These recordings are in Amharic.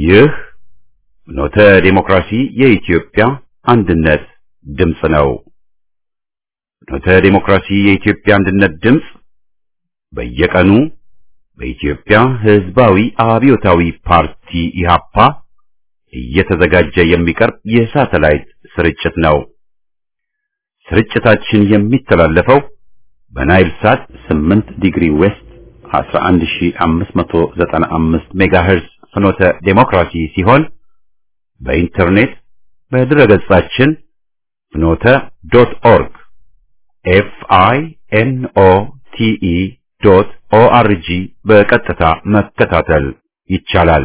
ይህ ኖተ ዴሞክራሲ የኢትዮጵያ አንድነት ድምፅ ነው። ኖተ ዴሞክራሲ የኢትዮጵያ አንድነት ድምፅ በየቀኑ በኢትዮጵያ ሕዝባዊ አብዮታዊ ፓርቲ ኢሃፓ እየተዘጋጀ የሚቀርብ የሳተላይት ስርጭት ነው። ስርጭታችን የሚተላለፈው በናይል ሳት 8 ዲግሪ ዌስት 11595 ሜጋሄርዝ ፍኖተ ዴሞክራሲ ሲሆን በኢንተርኔት በድረገጻችን ፍኖተ ዶት ኦርግ ኤፍ አይ ኤን ኦ ቲ ኢ ዶት ኦ አር ጂ በቀጥታ መከታተል ይቻላል።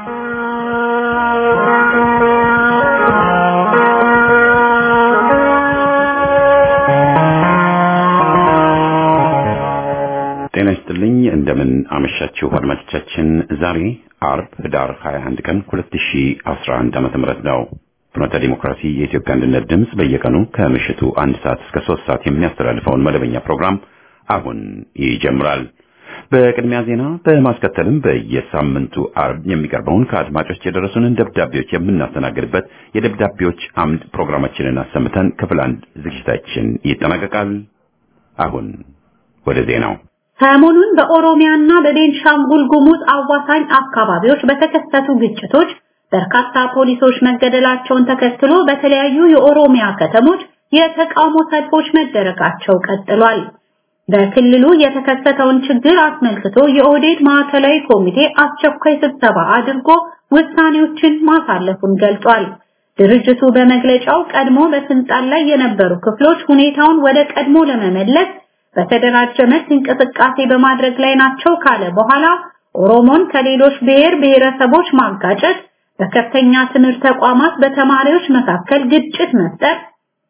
ጤና ይስጥልኝ። እንደምን አመሻችሁ አድማጮቻችን። ዛሬ አርብ ህዳር 21 ቀን 2011 ዓመተ ምህረት ነው። ፍኖተ ዲሞክራሲ የኢትዮጵያ አንድነት ድምፅ በየቀኑ ከምሽቱ አንድ ሰዓት እስከ ሶስት ሰዓት የሚያስተላልፈውን መደበኛ ፕሮግራም አሁን ይጀምራል። በቅድሚያ ዜና በማስከተልም በየሳምንቱ አርብ የሚቀርበውን ከአድማጮች የደረሱንን ደብዳቤዎች የምናስተናግድበት የደብዳቤዎች አምድ ፕሮግራማችንን አሰምተን ክፍል አንድ ዝግጅታችን ይጠናቀቃል። አሁን ወደ ዜናው ሰሞኑን በኦሮሚያና በቤንሻንጉል ጉሙዝ አዋሳኝ አካባቢዎች በተከሰቱ ግጭቶች በርካታ ፖሊሶች መገደላቸውን ተከትሎ በተለያዩ የኦሮሚያ ከተሞች የተቃውሞ ሰልፎች መደረጋቸው ቀጥሏል። በክልሉ የተከሰተውን ችግር አስመልክቶ የኦህዴድ ማዕከላዊ ኮሚቴ አስቸኳይ ስብሰባ አድርጎ ውሳኔዎችን ማሳለፉን ገልጿል። ድርጅቱ በመግለጫው ቀድሞ በስልጣን ላይ የነበሩ ክፍሎች ሁኔታውን ወደ ቀድሞ ለመመለስ በተደራጀ መልክ እንቅስቃሴ በማድረግ ላይ ናቸው ካለ በኋላ ኦሮሞን ከሌሎች ብሔር ብሔረሰቦች ማጋጨት፣ በከፍተኛ ትምህርት ተቋማት በተማሪዎች መካከል ግጭት መፍጠር፣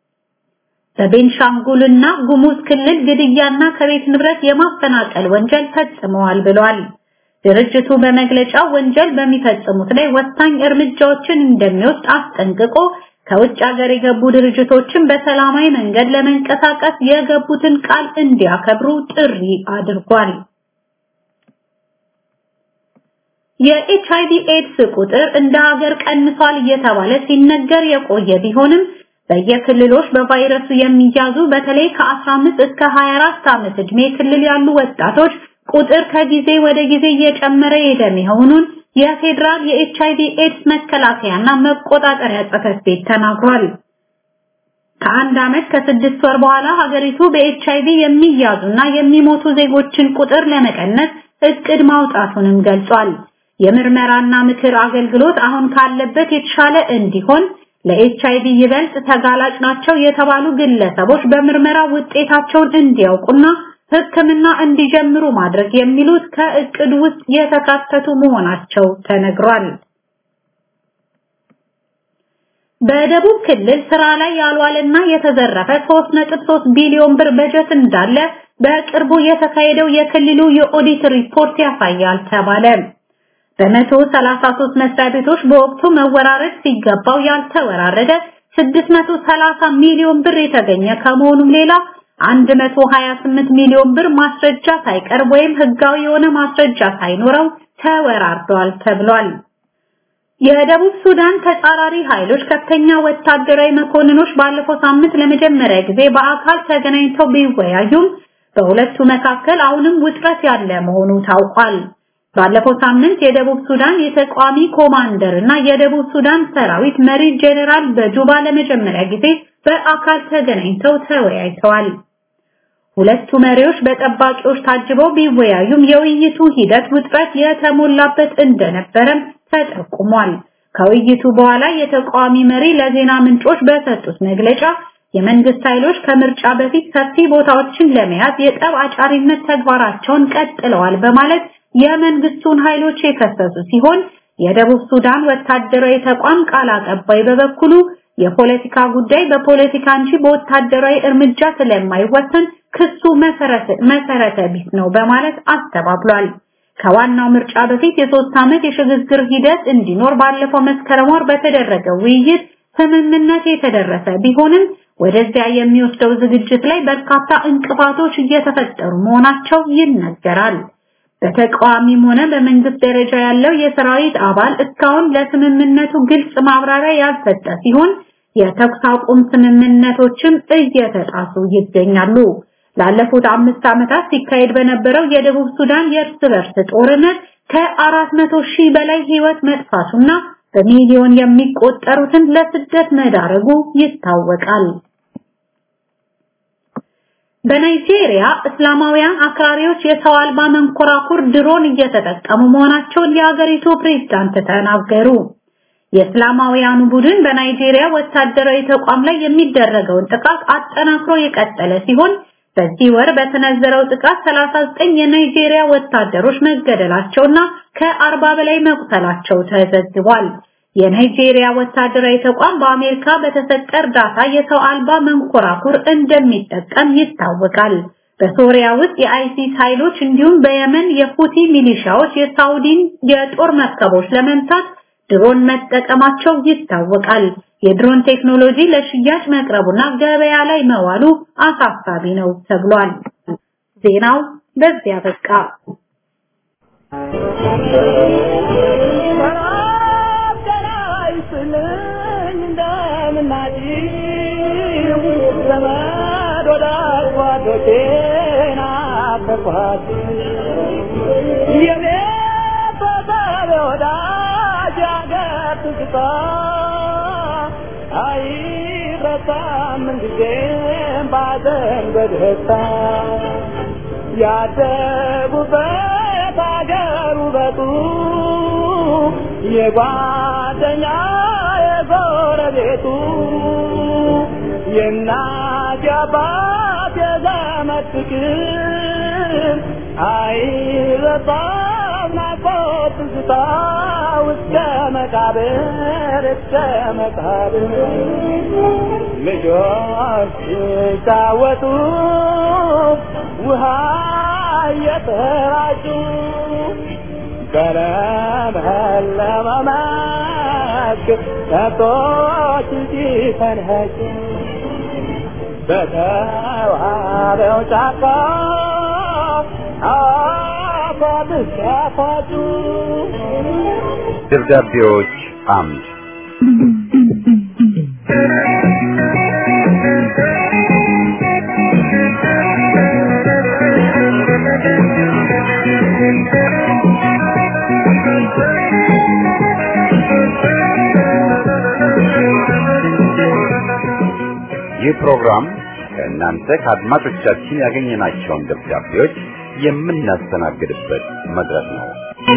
በቤንሻንጉልና ጉሙዝ ክልል ግድያና ከቤት ንብረት የማፈናቀል ወንጀል ፈጽመዋል ብሏል። ድርጅቱ በመግለጫው ወንጀል በሚፈጽሙት ላይ ወሳኝ እርምጃዎችን እንደሚወስድ አስጠንቅቆ ከውጭ ሀገር የገቡ ድርጅቶችን በሰላማዊ መንገድ ለመንቀሳቀስ የገቡትን ቃል እንዲያከብሩ ጥሪ አድርጓል። የኤችአይቪ ኤድስ ቁጥር እንደ ሀገር ቀንሷል እየተባለ ሲነገር የቆየ ቢሆንም በየክልሎች በቫይረሱ የሚያዙ በተለይ ከ15 እስከ 24 ዓመት ዕድሜ ክልል ያሉ ወጣቶች ቁጥር ከጊዜ ወደ ጊዜ እየጨመረ ሄደ መሆኑን የፌዴራል የኤችአይቪ ኤድስ መከላከያና መቆጣጠሪያ ጽሕፈት ቤት ተናግሯል። ከአንድ ዓመት ከስድስት ወር በኋላ ሀገሪቱ በኤችአይቪ የሚያዙና የሚሞቱ ዜጎችን ቁጥር ለመቀነስ እቅድ ማውጣቱንም ገልጿል። የምርመራና ምክር አገልግሎት አሁን ካለበት የተሻለ እንዲሆን ለኤችአይቪ ይበልጥ ተጋላጭ ናቸው የተባሉ ግለሰቦች በምርመራ ውጤታቸውን እንዲያውቁና ሕክምና እንዲጀምሩ ማድረግ የሚሉት ከእቅድ ውስጥ የተካተቱ መሆናቸው ተነግሯል። በደቡብ ክልል ስራ ላይ ያልዋለና የተዘረፈ 3.3 ቢሊዮን ብር በጀት እንዳለ በቅርቡ የተካሄደው የክልሉ የኦዲት ሪፖርት ያሳያል ተባለ። በመቶ 33 መስሪያ ቤቶች በወቅቱ መወራረድ ሲገባው ያልተወራረደ 630 ሚሊዮን ብር የተገኘ ከመሆኑም ሌላ 128 ሚሊዮን ብር ማስረጃ ሳይቀርብ ወይም ህጋዊ የሆነ ማስረጃ ሳይኖረው ተወራርዷል ተብሏል። የደቡብ ሱዳን ተጻራሪ ኃይሎች ከፍተኛ ወታደራዊ መኮንኖች ባለፈው ሳምንት ለመጀመሪያ ጊዜ በአካል ተገናኝተው ቢወያዩም በሁለቱ መካከል አሁንም ውጥረት ያለ መሆኑ ታውቋል። ባለፈው ሳምንት የደቡብ ሱዳን የተቋሚ ኮማንደር እና የደቡብ ሱዳን ሰራዊት መሪ ጄኔራል በጁባ ለመጀመሪያ ጊዜ በአካል ተገናኝተው ተወያይተዋል። ሁለቱ መሪዎች በጠባቂዎች ታጅበው ቢወያዩም የውይይቱ ሂደት ውጥረት የተሞላበት እንደነበረም ተጠቁሟል። ከውይይቱ በኋላ የተቃዋሚ መሪ ለዜና ምንጮች በሰጡት መግለጫ የመንግስት ኃይሎች ከምርጫ በፊት ሰፊ ቦታዎችን ለመያዝ የጠብ አጫሪነት ተግባራቸውን ቀጥለዋል በማለት የመንግስቱን ኃይሎች የከሰሱ ሲሆን የደቡብ ሱዳን ወታደራዊ ተቋም ቃል አቀባይ በበኩሉ የፖለቲካ ጉዳይ በፖለቲካ እንጂ በወታደራዊ እርምጃ ስለማይወሰን ክሱ መሰረተ ቢስ ነው በማለት አስተባብሏል። ከዋናው ምርጫ በፊት የሶስት ዓመት የሽግግር ሂደት እንዲኖር ባለፈው መስከረም ወር በተደረገ ውይይት ስምምነት የተደረሰ ቢሆንም ወደዚያ የሚወስደው ዝግጅት ላይ በርካታ እንቅፋቶች እየተፈጠሩ መሆናቸው ይነገራል። በተቃዋሚም ሆነ በመንግስት ደረጃ ያለው የሰራዊት አባል እስካሁን ለስምምነቱ ግልጽ ማብራሪያ ያልሰጠ ሲሆን የተኩስ አቁም ስምምነቶችም እየተጣሱ ይገኛሉ። ላለፉት አምስት ዓመታት ሲካሄድ በነበረው የደቡብ ሱዳን የእርስ በርስ ጦርነት ከአራት መቶ ሺህ በላይ ህይወት መጥፋቱና በሚሊዮን የሚቆጠሩትን ለስደት መዳረጉ ይታወቃል። በናይጄሪያ እስላማውያን አክራሪዎች የሰው አልባ መንኮራኩር ድሮን እየተጠቀሙ መሆናቸውን የሀገሪቱ ፕሬዝዳንት ተናገሩ። የእስላማውያኑ ቡድን በናይጄሪያ ወታደራዊ ተቋም ላይ የሚደረገውን ጥቃት አጠናክሮ የቀጠለ ሲሆን በዚህ ወር በተነዘረው ጥቃት 39 የናይጄሪያ ወታደሮች መገደላቸውና ከ40 በላይ መቁሰላቸው ተዘግቧል። የናይጄሪያ ወታደራዊ ተቋም በአሜሪካ በተሰጠ እርዳታ የሰው አልባ መንኮራኩር እንደሚጠቀም ይታወቃል። በሶሪያ ውስጥ የአይሲስ ኃይሎች እንዲሁም በየመን የሁቲ ሚሊሻዎች የሳውዲን የጦር መርከቦች ለመምታት ድሮን መጠቀማቸው ይታወቃል። የድሮን ቴክኖሎጂ ለሽያጭ መቅረቡና ገበያ ላይ መዋሉ አሳሳቢ ነው ተብሏል። ዜናው በዚያ በቃ። አይረሳም ጊዜም ባዘን በደስታ ያደጉበት አገር ውበቱ የጓደኛ የጎረቤቱ የእናት የአባት የዘመድ ፍቅር አይረሳም ናፍቆት ትዝታ እስከ መቃብር እስከ መቃብር ልጆች ሲጫወቱ ውሃ እየተራጩ በለመለመ መስክ ከብቶች ሲፈንጩ በተዋበው ጫካ አፏት ሲያፋጩ ደብዳቤዎች አምድ ይህ ፕሮግራም ከእናንተ ከአድማጮቻችን ያገኘናቸውን ደብዳቤዎች የምናስተናግድበት መድረክ ነው።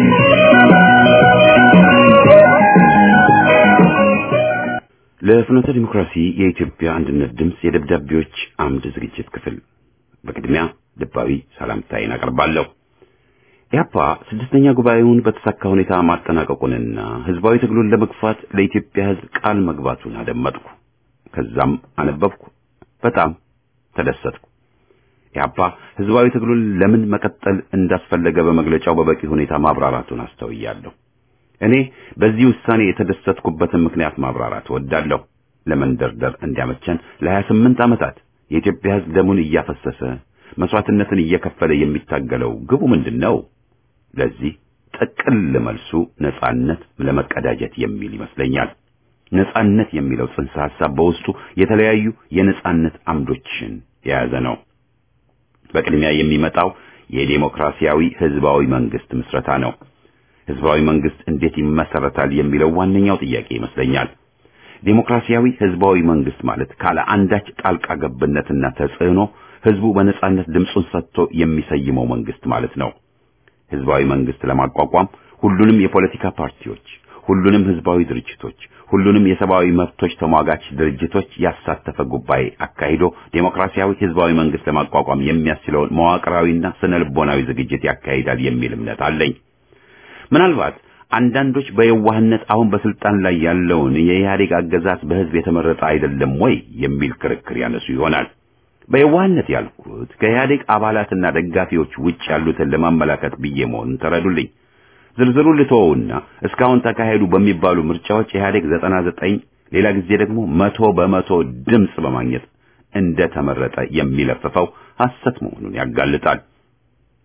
ለፍኖተ ዲሞክራሲ የኢትዮጵያ አንድነት ድምፅ የደብዳቤዎች አምድ ዝግጅት ክፍል በቅድሚያ ልባዊ ሰላምታዬን አቀርባለሁ። ኢህአፓ ስድስተኛ ጉባኤውን በተሳካ ሁኔታ ማጠናቀቁንና ህዝባዊ ትግሉን ለመግፋት ለኢትዮጵያ ህዝብ ቃል መግባቱን አደመጥኩ። ከዛም አነበብኩ። በጣም ተደሰትኩ። ኢህአፓ ህዝባዊ ትግሉን ለምን መቀጠል እንዳስፈለገ በመግለጫው በበቂ ሁኔታ ማብራራቱን አስተውያለሁ። እኔ በዚህ ውሳኔ የተደሰትኩበትን ምክንያት ማብራራት እወዳለሁ። ለመንደርደር እንዲያመቸን ለሀያ ስምንት ዓመታት የኢትዮጵያ ህዝብ ደሙን እያፈሰሰ መስዋዕትነትን እየከፈለ የሚታገለው ግቡ ምንድን ነው? ለዚህ ጥቅል መልሱ ነጻነት ለመቀዳጀት የሚል ይመስለኛል። ነጻነት የሚለው ጽንሰ ሐሳብ በውስጡ የተለያዩ የነጻነት አምዶችን የያዘ ነው። በቅድሚያ የሚመጣው የዴሞክራሲያዊ ህዝባዊ መንግስት ምስረታ ነው። ህዝባዊ መንግስት እንዴት ይመሰረታል የሚለው ዋነኛው ጥያቄ ይመስለኛል። ዴሞክራሲያዊ ህዝባዊ መንግስት ማለት ካለ አንዳች ጣልቃ ገብነትና ተጽዕኖ ህዝቡ በነጻነት ድምፁን ሰጥቶ የሚሰይመው መንግስት ማለት ነው። ህዝባዊ መንግስት ለማቋቋም ሁሉንም የፖለቲካ ፓርቲዎች፣ ሁሉንም ህዝባዊ ድርጅቶች፣ ሁሉንም የሰብአዊ መብቶች ተሟጋች ድርጅቶች ያሳተፈ ጉባኤ አካሂዶ ዴሞክራሲያዊ ህዝባዊ መንግስት ለማቋቋም የሚያስችለውን መዋቅራዊና ስነ ልቦናዊ ዝግጅት ያካሂዳል የሚል እምነት አለኝ። ምናልባት አንዳንዶች በየዋህነት አሁን በስልጣን ላይ ያለውን የኢህአዴግ አገዛዝ በህዝብ የተመረጠ አይደለም ወይ የሚል ክርክር ያነሱ ይሆናል። በየዋህነት ያልኩት ከኢህአዴግ አባላትና ደጋፊዎች ውጭ ያሉትን ለማመላከት ብዬ መሆኑን ተረዱልኝ። ዝርዝሩን ልተወውና እስካሁን ተካሄዱ በሚባሉ ምርጫዎች ኢህአዴግ ዘጠና ዘጠኝ ሌላ ጊዜ ደግሞ መቶ በመቶ ድምፅ በማግኘት እንደተመረጠ የሚለፍፈው ሐሰት መሆኑን ያጋልጣል።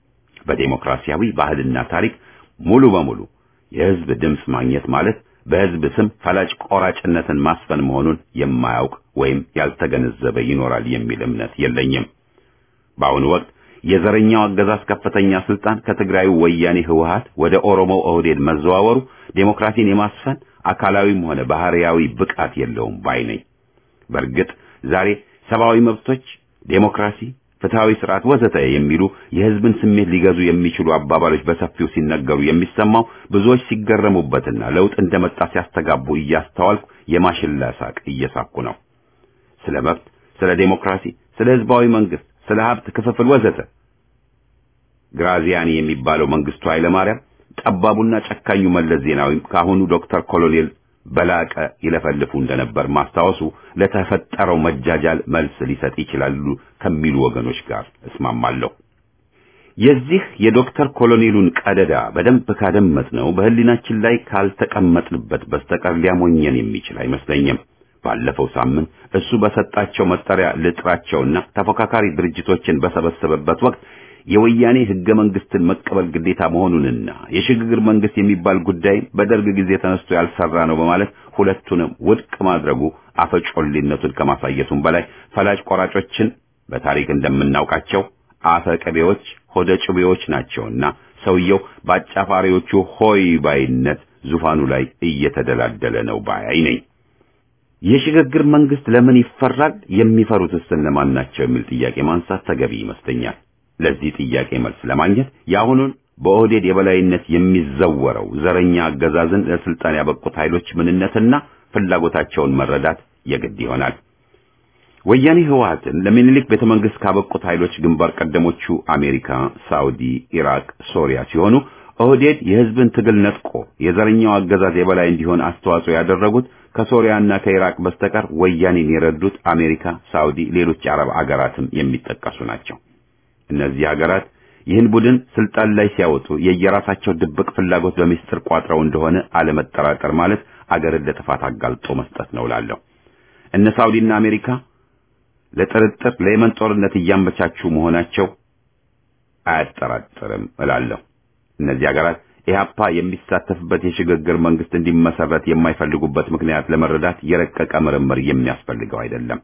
በዴሞክራሲያዊ ባህልና ታሪክ ሙሉ በሙሉ የህዝብ ድምፅ ማግኘት ማለት በህዝብ ስም ፈላጭ ቆራጭነትን ማስፈን መሆኑን የማያውቅ ወይም ያልተገነዘበ ይኖራል የሚል እምነት የለኝም። በአሁኑ ወቅት የዘረኛው አገዛዝ ከፍተኛ ስልጣን ከትግራዩ ወያኔ ህወሓት ወደ ኦሮሞ ኦህዴድ መዘዋወሩ ዴሞክራሲን የማስፈን አካላዊም ሆነ ባህሪያዊ ብቃት የለውም ባይ ነኝ። በእርግጥ ዛሬ ሰብአዊ መብቶች፣ ዴሞክራሲ፣ ፍትሃዊ ስርዓት ወዘተ የሚሉ የህዝብን ስሜት ሊገዙ የሚችሉ አባባሎች በሰፊው ሲነገሩ የሚሰማው ብዙዎች ሲገረሙበትና ለውጥ እንደመጣ ሲያስተጋቡ እያስተዋልኩ የማሽላ ሳቅ እየሳኩ ነው። ስለ መብት፣ ስለ ዴሞክራሲ፣ ስለ ህዝባዊ መንግስት፣ ስለ ሀብት ክፍፍል ወዘተ ግራዚያኒ የሚባለው መንግስቱ ኃይለማርያም ጠባቡና ጨካኙ መለስ ዜናዊም ከአሁኑ ዶክተር ኮሎኔል በላቀ ይለፈልፉ እንደነበር ማስታወሱ ለተፈጠረው መጃጃል መልስ ሊሰጥ ይችላሉ ከሚሉ ወገኖች ጋር እስማማለሁ። የዚህ የዶክተር ኮሎኔሉን ቀደዳ በደንብ ካደመጥ ነው በህሊናችን ላይ ካልተቀመጥንበት በስተቀር ሊያሞኘን የሚችል አይመስለኝም። ባለፈው ሳምንት እሱ በሰጣቸው መጠሪያ ልጥራቸውና ተፎካካሪ ድርጅቶችን በሰበሰበበት ወቅት የወያኔ ህገ መንግስትን መቀበል ግዴታ መሆኑንና የሽግግር መንግስት የሚባል ጉዳይ በደርግ ጊዜ ተነስቶ ያልሰራ ነው በማለት ሁለቱንም ውድቅ ማድረጉ አፈጮሌነቱን ከማሳየቱም በላይ ፈላጭ ቆራጮችን በታሪክ እንደምናውቃቸው አፈቀቤዎች ሆደ ጭቤዎች ናቸውና ሰውየው በአጫፋሪዎቹ ሆይ ባይነት ዙፋኑ ላይ እየተደላደለ ነው ባይ ነኝ። የሽግግር መንግስት ለምን ይፈራል? የሚፈሩትስ እነማን ናቸው? የሚል ጥያቄ ማንሳት ተገቢ ይመስለኛል። ለዚህ ጥያቄ መልስ ለማግኘት የአሁኑን በኦህዴድ የበላይነት የሚዘወረው ዘረኛ አገዛዝን ለስልጣን ያበቁት ኃይሎች ምንነትና ፍላጎታቸውን መረዳት የግድ ይሆናል። ወያኔ ህወሓትን ለሚኒሊክ ቤተ መንግስት ካበቁት ኃይሎች ግንባር ቀደሞቹ አሜሪካ፣ ሳውዲ፣ ኢራቅ፣ ሶሪያ ሲሆኑ ኦህዴድ የህዝብን ትግል ነጥቆ የዘረኛው አገዛዝ የበላይ እንዲሆን አስተዋጽኦ ያደረጉት ከሶሪያና ከኢራቅ በስተቀር ወያኔን የረዱት አሜሪካ፣ ሳውዲ፣ ሌሎች የአረብ አገራትም የሚጠቀሱ ናቸው። እነዚህ ሀገራት ይህን ቡድን ስልጣን ላይ ሲያወጡ የየራሳቸው ድብቅ ፍላጎት በሚስጥር ቋጥረው እንደሆነ አለመጠራጠር ማለት አገርን ለጥፋት አጋልጦ መስጠት ነው እላለሁ። እነ ሳውዲና አሜሪካ ለጥርጥር ለየመን ጦርነት እያመቻቹ መሆናቸው አያጠራጥርም እላለሁ። እነዚህ ሀገራት ኢህአፓ የሚሳተፍበት የሽግግር መንግስት እንዲመሰረት የማይፈልጉበት ምክንያት ለመረዳት የረቀቀ ምርምር የሚያስፈልገው አይደለም።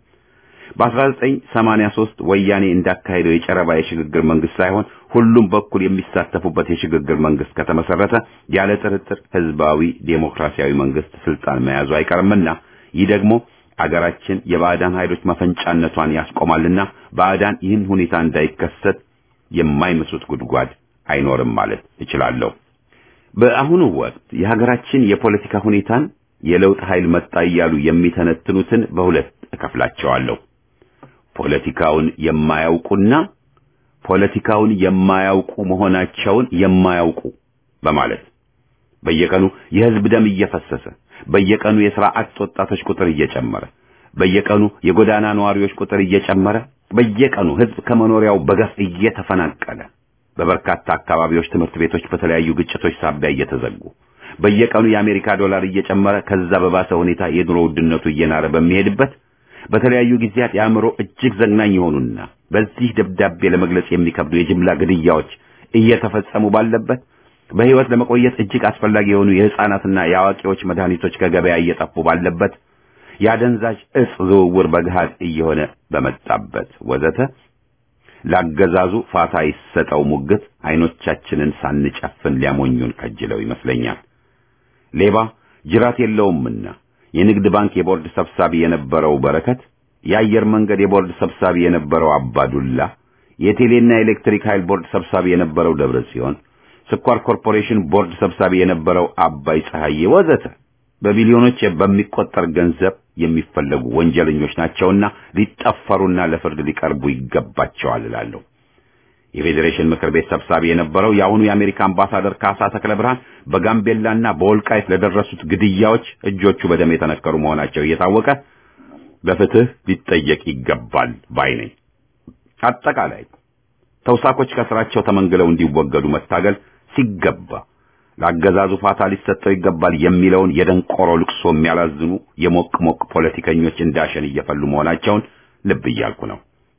በ1983 ወያኔ እንዳካሄደው የጨረባ የሽግግር መንግስት ሳይሆን ሁሉም በኩል የሚሳተፉበት የሽግግር መንግስት ከተመሰረተ ያለ ጥርጥር ህዝባዊ ዴሞክራሲያዊ መንግስት ስልጣን መያዙ አይቀርምና ይህ ደግሞ አገራችን የባዕዳን ኃይሎች መፈንጫነቷን ያስቆማልና ባዕዳን ይህን ሁኔታ እንዳይከሰት የማይመስሉት ጉድጓድ አይኖርም ማለት እችላለሁ። በአሁኑ ወቅት የሀገራችን የፖለቲካ ሁኔታን የለውጥ ኃይል መጣ እያሉ የሚተነትኑትን በሁለት እከፍላቸዋለሁ። ፖለቲካውን የማያውቁና ፖለቲካውን የማያውቁ መሆናቸውን የማያውቁ በማለት በየቀኑ የህዝብ ደም እየፈሰሰ በየቀኑ የሥራ አጥ ወጣቶች ቁጥር እየጨመረ በየቀኑ የጎዳና ነዋሪዎች ቁጥር እየጨመረ በየቀኑ ህዝብ ከመኖሪያው በገፍ እየተፈናቀለ በበርካታ አካባቢዎች ትምህርት ቤቶች በተለያዩ ግጭቶች ሳቢያ እየተዘጉ በየቀኑ የአሜሪካ ዶላር እየጨመረ ከዛ በባሰ ሁኔታ የኑሮ ውድነቱ እየናረ በሚሄድበት በተለያዩ ጊዜያት የአእምሮ እጅግ ዘግናኝ የሆኑና በዚህ ደብዳቤ ለመግለጽ የሚከብዱ የጅምላ ግድያዎች እየተፈጸሙ ባለበት በህይወት ለመቆየት እጅግ አስፈላጊ የሆኑ የህፃናትና የአዋቂዎች መድኃኒቶች ከገበያ እየጠፉ ባለበት የአደንዛዥ እጽ ዝውውር በገሃድ እየሆነ በመጣበት ወዘተ ላገዛዙ ፋታ ይሰጠው ሙግት አይኖቻችንን ሳንጨፍን ሊያሞኙን ከጅለው ይመስለኛል። ሌባ ጅራት የለውምና የንግድ ባንክ የቦርድ ሰብሳቢ የነበረው በረከት፣ የአየር መንገድ የቦርድ ሰብሳቢ የነበረው አባዱላ፣ የቴሌና ኤሌክትሪክ ኃይል ቦርድ ሰብሳቢ የነበረው ደብረ ጽዮን፣ ስኳር ኮርፖሬሽን ቦርድ ሰብሳቢ የነበረው አባይ ፀሐዬ ወዘተ በቢሊዮኖች በሚቆጠር ገንዘብ የሚፈለጉ ወንጀለኞች ናቸውና ሊጠፈሩና ለፍርድ ሊቀርቡ ይገባቸዋል እላለሁ። የፌዴሬሽን ምክር ቤት ሰብሳቢ የነበረው የአሁኑ የአሜሪካ አምባሳደር ካሳ ተክለ ብርሃን በጋምቤላና በወልቃይት ለደረሱት ግድያዎች እጆቹ በደም የተነከሩ መሆናቸው እየታወቀ በፍትህ ሊጠየቅ ይገባል ባይ ነኝ። አጠቃላይ ተውሳኮች ከስራቸው ተመንግለው እንዲወገዱ መታገል ሲገባ ለአገዛዙ ፋታ ሊሰጠው ይገባል የሚለውን የደንቆሮ ልቅሶ የሚያላዝኑ የሞቅ ሞቅ ፖለቲከኞች እንዳሸን እየፈሉ መሆናቸውን ልብ እያልኩ ነው።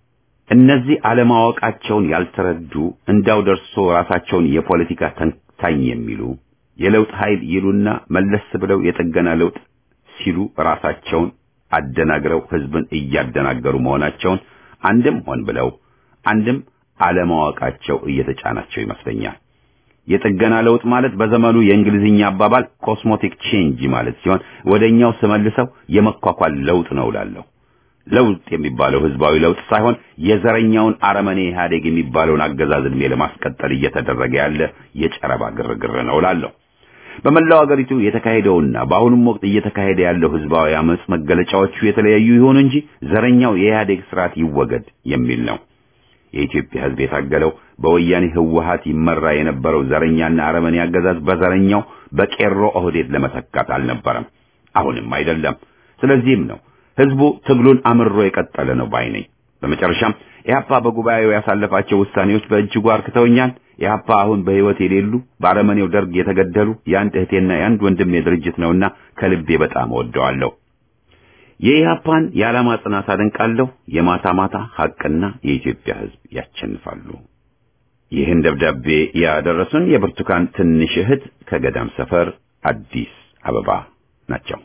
እነዚህ አለማወቃቸውን ያልተረዱ እንዳው ደርሶ ራሳቸውን የፖለቲካ ተንታኝ የሚሉ የለውጥ ኃይል ይሉና መለስ ብለው የጥገና ለውጥ ሲሉ ራሳቸውን አደናግረው ህዝብን እያደናገሩ መሆናቸውን አንድም ሆን ብለው አንድም አለማወቃቸው እየተጫናቸው ይመስለኛል። የጥገና ለውጥ ማለት በዘመኑ የእንግሊዝኛ አባባል ኮስሞቲክ ቼንጅ ማለት ሲሆን ወደኛው ስመልሰው የመኳኳል ለውጥ ነው እላለሁ። ለውጥ የሚባለው ህዝባዊ ለውጥ ሳይሆን የዘረኛውን አረመኔ ኢህአዴግ የሚባለውን አገዛዝ ዕድሜ ለማስቀጠል እየተደረገ ያለ የጨረባ ግርግር ነው እላለሁ። በመላው አገሪቱ የተካሄደውና በአሁኑም ወቅት እየተካሄደ ያለው ህዝባዊ አመጽ መገለጫዎቹ የተለያዩ ይሆኑ እንጂ ዘረኛው የኢህአዴግ ስርዓት ይወገድ የሚል ነው። የኢትዮጵያ ህዝብ የታገለው በወያኔ ህወሀት ይመራ የነበረው ዘረኛና አረመኔ አገዛዝ በዘረኛው በቄሮ ኦህዴድ ለመተካት አልነበረም፣ አሁንም አይደለም። ስለዚህም ነው ህዝቡ ትግሉን አምሮ የቀጠለ ነው ባይ ነኝ። በመጨረሻም ኢህአፓ በጉባኤው ያሳለፋቸው ውሳኔዎች በእጅጉ አርክተውኛል። ኢህአፓ አሁን በህይወት የሌሉ በአረመኔው ደርግ የተገደሉ የአንድ እህቴና የአንድ ወንድሜ ድርጅት ነውና ከልቤ በጣም እወደዋለሁ። የኢህአፓን የዓላማ ጽናት አደንቃለሁ። የማታ ማታ ሐቅና የኢትዮጵያ ህዝብ ያሸንፋሉ። ይህን ደብዳቤ ያደረሱን የብርቱካን ትንሽ እህት ከገዳም ሰፈር አዲስ አበባ ናቸው።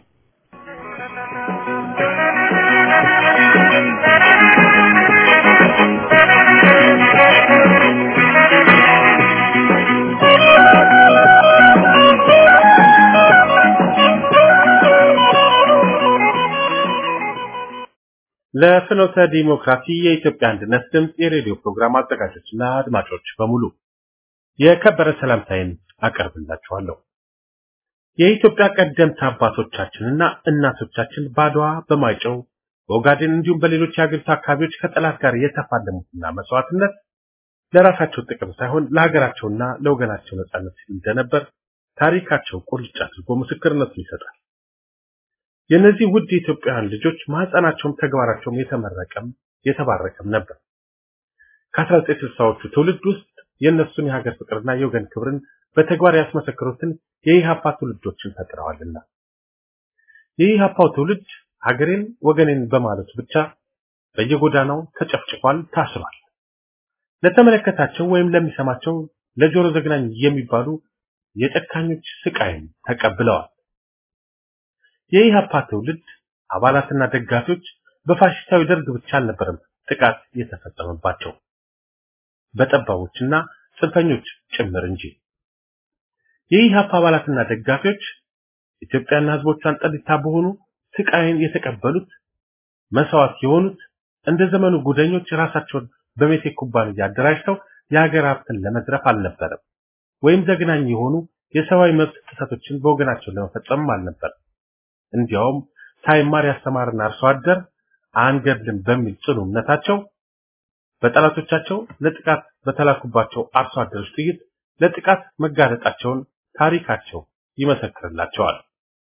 ለፍኖተ ዲሞክራሲ የኢትዮጵያ አንድነት ድምፅ የሬዲዮ ፕሮግራም አዘጋጆችና አድማጮች በሙሉ የከበረ ሰላምታዬን አቀርብላችኋለሁ። የኢትዮጵያ ቀደምት አባቶቻችንና እናቶቻችን ባድዋ፣ በማይጨው፣ በኦጋዴን እንዲሁም በሌሎች የሀገሪቱ አካባቢዎች ከጠላት ጋር የተፋለሙትና መስዋዕትነት ለራሳቸው ጥቅም ሳይሆን ለሀገራቸውና ለወገናቸው ነጻነት ሲሉ እንደነበር ታሪካቸው ቁልጭ አድርጎ ምስክርነቱን ይሰጣል። የእነዚህ ውድ የኢትዮጵያውያን ልጆች ማህፀናቸውም ተግባራቸውም የተመረቀም የተባረከም ነበር። ከ1960ዎቹ ትውልድ ውስጥ የእነሱን የሀገር ፍቅርና የወገን ክብርን በተግባር ያስመሰክሩትን የኢሃፓ ትውልዶችን ፈጥረዋልና የኢሃፓው ትውልድ ሀገሬን ወገኔን በማለቱ ብቻ በየጎዳናው ተጨፍጭፏል፣ ታስሯል። ለተመለከታቸው ወይም ለሚሰማቸው ለጆሮ ዘግናኝ የሚባሉ የጨካኞች ስቃይን ተቀብለዋል። የኢሃፓ ትውልድ አባላትና ደጋፊዎች በፋሽስታዊ ደርግ ብቻ አልነበረም ጥቃት የተፈጸመባቸው በጠባቦችና ጽንፈኞች ጭምር እንጂ። የኢሃፓ አባላትና ደጋፊዎች ኢትዮጵያና ሕዝቦቿን ጠሊታ በሆኑ ስቃይን የተቀበሉት መስዋዕት የሆኑት እንደ ዘመኑ ጉደኞች ራሳቸውን በሜቴክ ኩባንያ አደራጅተው የሀገር ሀብትን ለመዝረፍ አልነበረም፣ ወይም ዘግናኝ የሆኑ የሰብአዊ መብት ጥሰቶችን በወገናቸው ለመፈጸምም አልነበረም። እንዲያውም ሳይማር ያስተማርና አርሶ አደር አንገድልም በሚል ጽኑ እምነታቸው በጠላቶቻቸው ለጥቃት በተላኩባቸው አርሶ አደሮች ጥይት ለጥቃት መጋለጣቸውን ታሪካቸው ይመሰክርላቸዋል።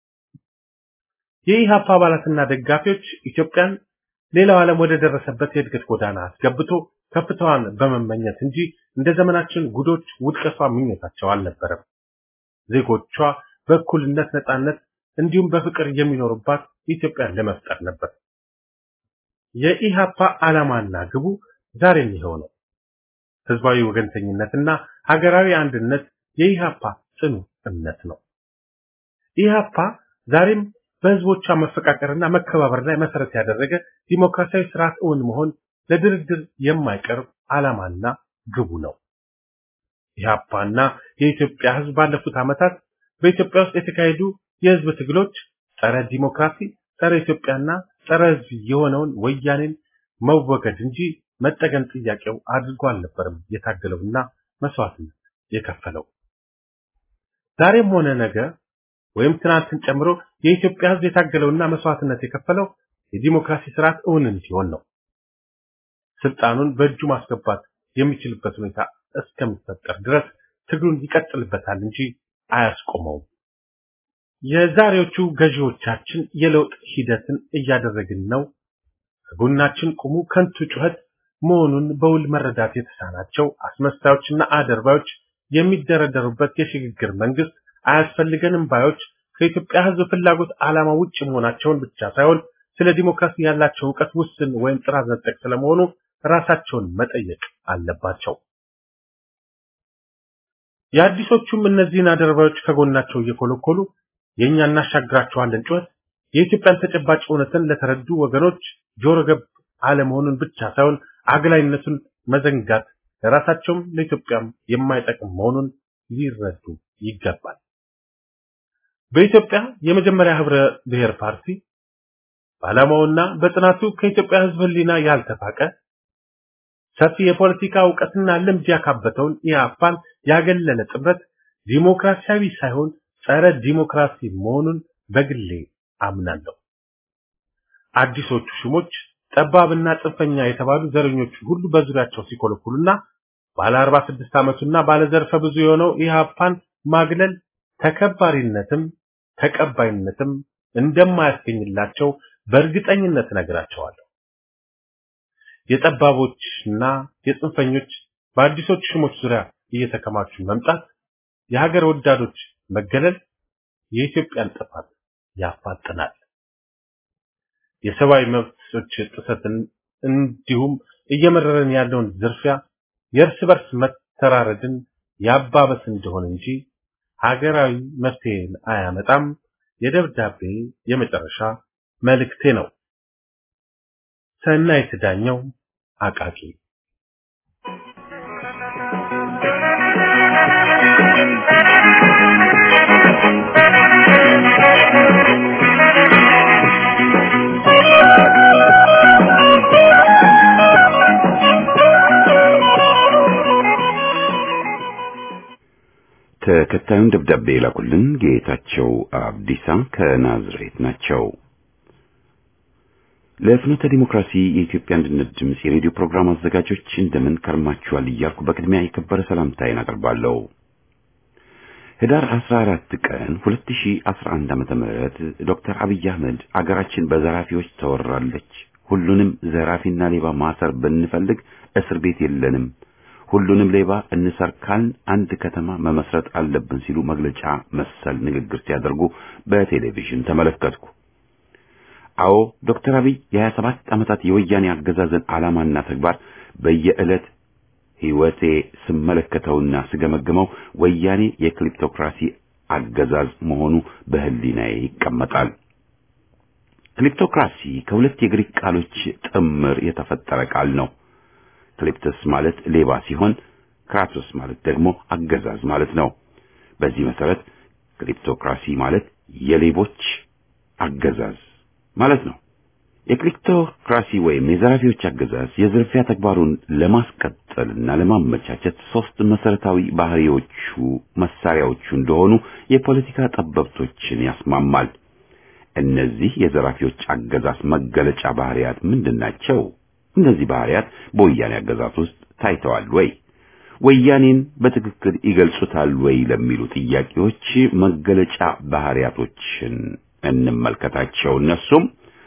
የኢሃፓ አባላትና ደጋፊዎች ኢትዮጵያን ሌላው ዓለም ወደ ደረሰበት የእድገት ጎዳና አስገብቶ ከፍታዋን በመመኘት እንጂ እንደ ዘመናችን ጉዶች ውድቀቷ ምኞታቸው አልነበረም። ዜጎቿ በእኩልነት ነጻነት እንዲሁም በፍቅር የሚኖሩባት ኢትዮጵያን ለመፍጠር ነበር። የኢሃፓ ዓላማና ግቡ ዛሬም ይኸው ነው። ህዝባዊ ወገንተኝነትና ሀገራዊ አንድነት የኢሃፓ ጽኑ እምነት ነው። ኢሃፓ ዛሬም በህዝቦቿ መፈቃቀርና መከባበር ላይ መሰረት ያደረገ ዲሞክራሲያዊ ስርዓት እውን መሆን ለድርድር የማይቀርብ ዓላማና ግቡ ነው። ኢሃፓና የኢትዮጵያ ህዝብ ባለፉት ዓመታት በኢትዮጵያ ውስጥ የተካሄዱ የህዝብ ትግሎች ጸረ ዲሞክራሲ፣ ጸረ ኢትዮጵያና ጸረ ህዝብ የሆነውን ወያኔን መወገድ እንጂ መጠገን ጥያቄው አድርጎ አልነበረም የታገለውና መስዋዕትነት የከፈለው። ዛሬም ሆነ ነገ ወይም ትናንትን ጨምሮ የኢትዮጵያ ህዝብ የታገለውና መስዋዕትነት የከፈለው የዲሞክራሲ ስርዓት እውን እንዲሆን ነው። ስልጣኑን በእጁ ማስገባት የሚችልበት ሁኔታ እስከሚፈጠር ድረስ ትግሉን ይቀጥልበታል እንጂ አያስቆመውም። የዛሬዎቹ ገዢዎቻችን የለውጥ ሂደትን እያደረግን ነው፣ ከጎናችን ቁሙ ከንቱ ጩኸት መሆኑን በውል መረዳት የተሳናቸው አስመሳዮችና አደርባዮች የሚደረደሩበት የሽግግር መንግስት አያስፈልገንም ባዮች ከኢትዮጵያ ህዝብ ፍላጎት ዓላማ ውጭ መሆናቸውን ብቻ ሳይሆን ስለ ዲሞክራሲ ያላቸው እውቀት ውስን ወይም ጥራዝ ነጠቅ ስለመሆኑ ራሳቸውን መጠየቅ አለባቸው። የአዲሶቹም እነዚህን አደረባዮች ከጎናቸው እየኮለኮሉ የእኛ እናሻግራቸዋለን ጩኸት የኢትዮጵያን ተጨባጭ እውነትን ለተረዱ ወገኖች ጆሮ ገብ አለመሆኑን ብቻ ሳይሆን አግላይነቱን መዘንጋት ለራሳቸውም ለኢትዮጵያም የማይጠቅም መሆኑን ሊረዱ ይገባል። በኢትዮጵያ የመጀመሪያ ህብረ ብሔር ፓርቲ በዓላማውና በጥናቱ ከኢትዮጵያ ህዝብ ህሊና ያልተፋቀ ሰፊ የፖለቲካ እውቀትና ልምድ ያካበተውን ኢህአፓን ያገለለ ጥምረት ዲሞክራሲያዊ ሳይሆን ጸረ ዲሞክራሲ መሆኑን በግሌ አምናለሁ። አዲሶቹ ሹሞች ጠባብና ጽንፈኛ የተባሉ ዘረኞቹ ሁሉ በዙሪያቸው ሲኮለኩሉና ባለ 46 ዓመቱና ባለ ዘርፈ ብዙ የሆነው ኢህአፓን ማግለል ተከባሪነትም ተቀባይነትም እንደማያስገኝላቸው በእርግጠኝነት ነግራቸዋለሁ። የጠባቦችና የጽንፈኞች በአዲሶች ሹሞች ዙሪያ እየተከማቹ መምጣት የሀገር ወዳዶች መገለል የኢትዮጵያን ጥፋት ያፋጥናል። የሰብአዊ መብቶች ጥሰትን እንዲሁም እየመረረን ያለውን ዝርፊያ የእርስ በርስ መተራረድን ያባበስ እንደሆነ እንጂ ሀገራዊ መፍትሄን አያመጣም። የደብዳቤ የመጨረሻ መልእክቴ ነው። ሰናይት ዳኘው አቃቂ ተከታዩን ደብዳቤ የላኩልን ጌታቸው አብዲሳ ከናዝሬት ናቸው። ለፍኖተ ዲሞክራሲ የኢትዮጵያ አንድነት ድምፅ የሬዲዮ ፕሮግራም አዘጋጆች እንደምን ከርማችኋል እያልኩ በቅድሚያ የከበረ ሰላምታዬን አቀርባለሁ። ህዳር 14 ቀን 2011 ዓመተ ምህረት ዶክተር አብይ አህመድ አገራችን በዘራፊዎች ተወራለች፣ ሁሉንም ዘራፊና ሌባ ማሰር ብንፈልግ እስር ቤት የለንም፣ ሁሉንም ሌባ እንሰርካልን አንድ ከተማ መመስረት አለብን ሲሉ መግለጫ መሰል ንግግር ሲያደርጉ በቴሌቪዥን ተመለከትኩ። አዎ ዶክተር አብይ የሀያ ሰባት ዓመታት የወያኔ አገዛዝን ዓላማና ተግባር በየዕለት ሕይወቴ ስመለከተውና ስገመግመው ወያኔ የክሊፕቶክራሲ አገዛዝ መሆኑ በህሊናዬ ይቀመጣል። ክሊፕቶክራሲ ከሁለት የግሪክ ቃሎች ጥምር የተፈጠረ ቃል ነው። ክሊፕተስ ማለት ሌባ ሲሆን ክራቶስ ማለት ደግሞ አገዛዝ ማለት ነው። በዚህ መሰረት ክሊፕቶክራሲ ማለት የሌቦች አገዛዝ ማለት ነው። የክሊፕቶክራሲ ወይም የዘራፊዎች አገዛዝ የዝርፊያ ተግባሩን ለማስቀጠልና ለማመቻቸት ሶስት መሰረታዊ ባህሪዎቹ መሳሪያዎቹ እንደሆኑ የፖለቲካ ጠበብቶችን ያስማማል። እነዚህ የዘራፊዎች አገዛዝ መገለጫ ባህሪያት ምንድናቸው? እነዚህ ባህሪያት በወያኔ አገዛዝ ውስጥ ታይተዋል ወይ? ወያኔን በትክክል ይገልጹታል ወይ ለሚሉ ጥያቄዎች መገለጫ ባህሪያቶችን እንመልከታቸው። እነሱም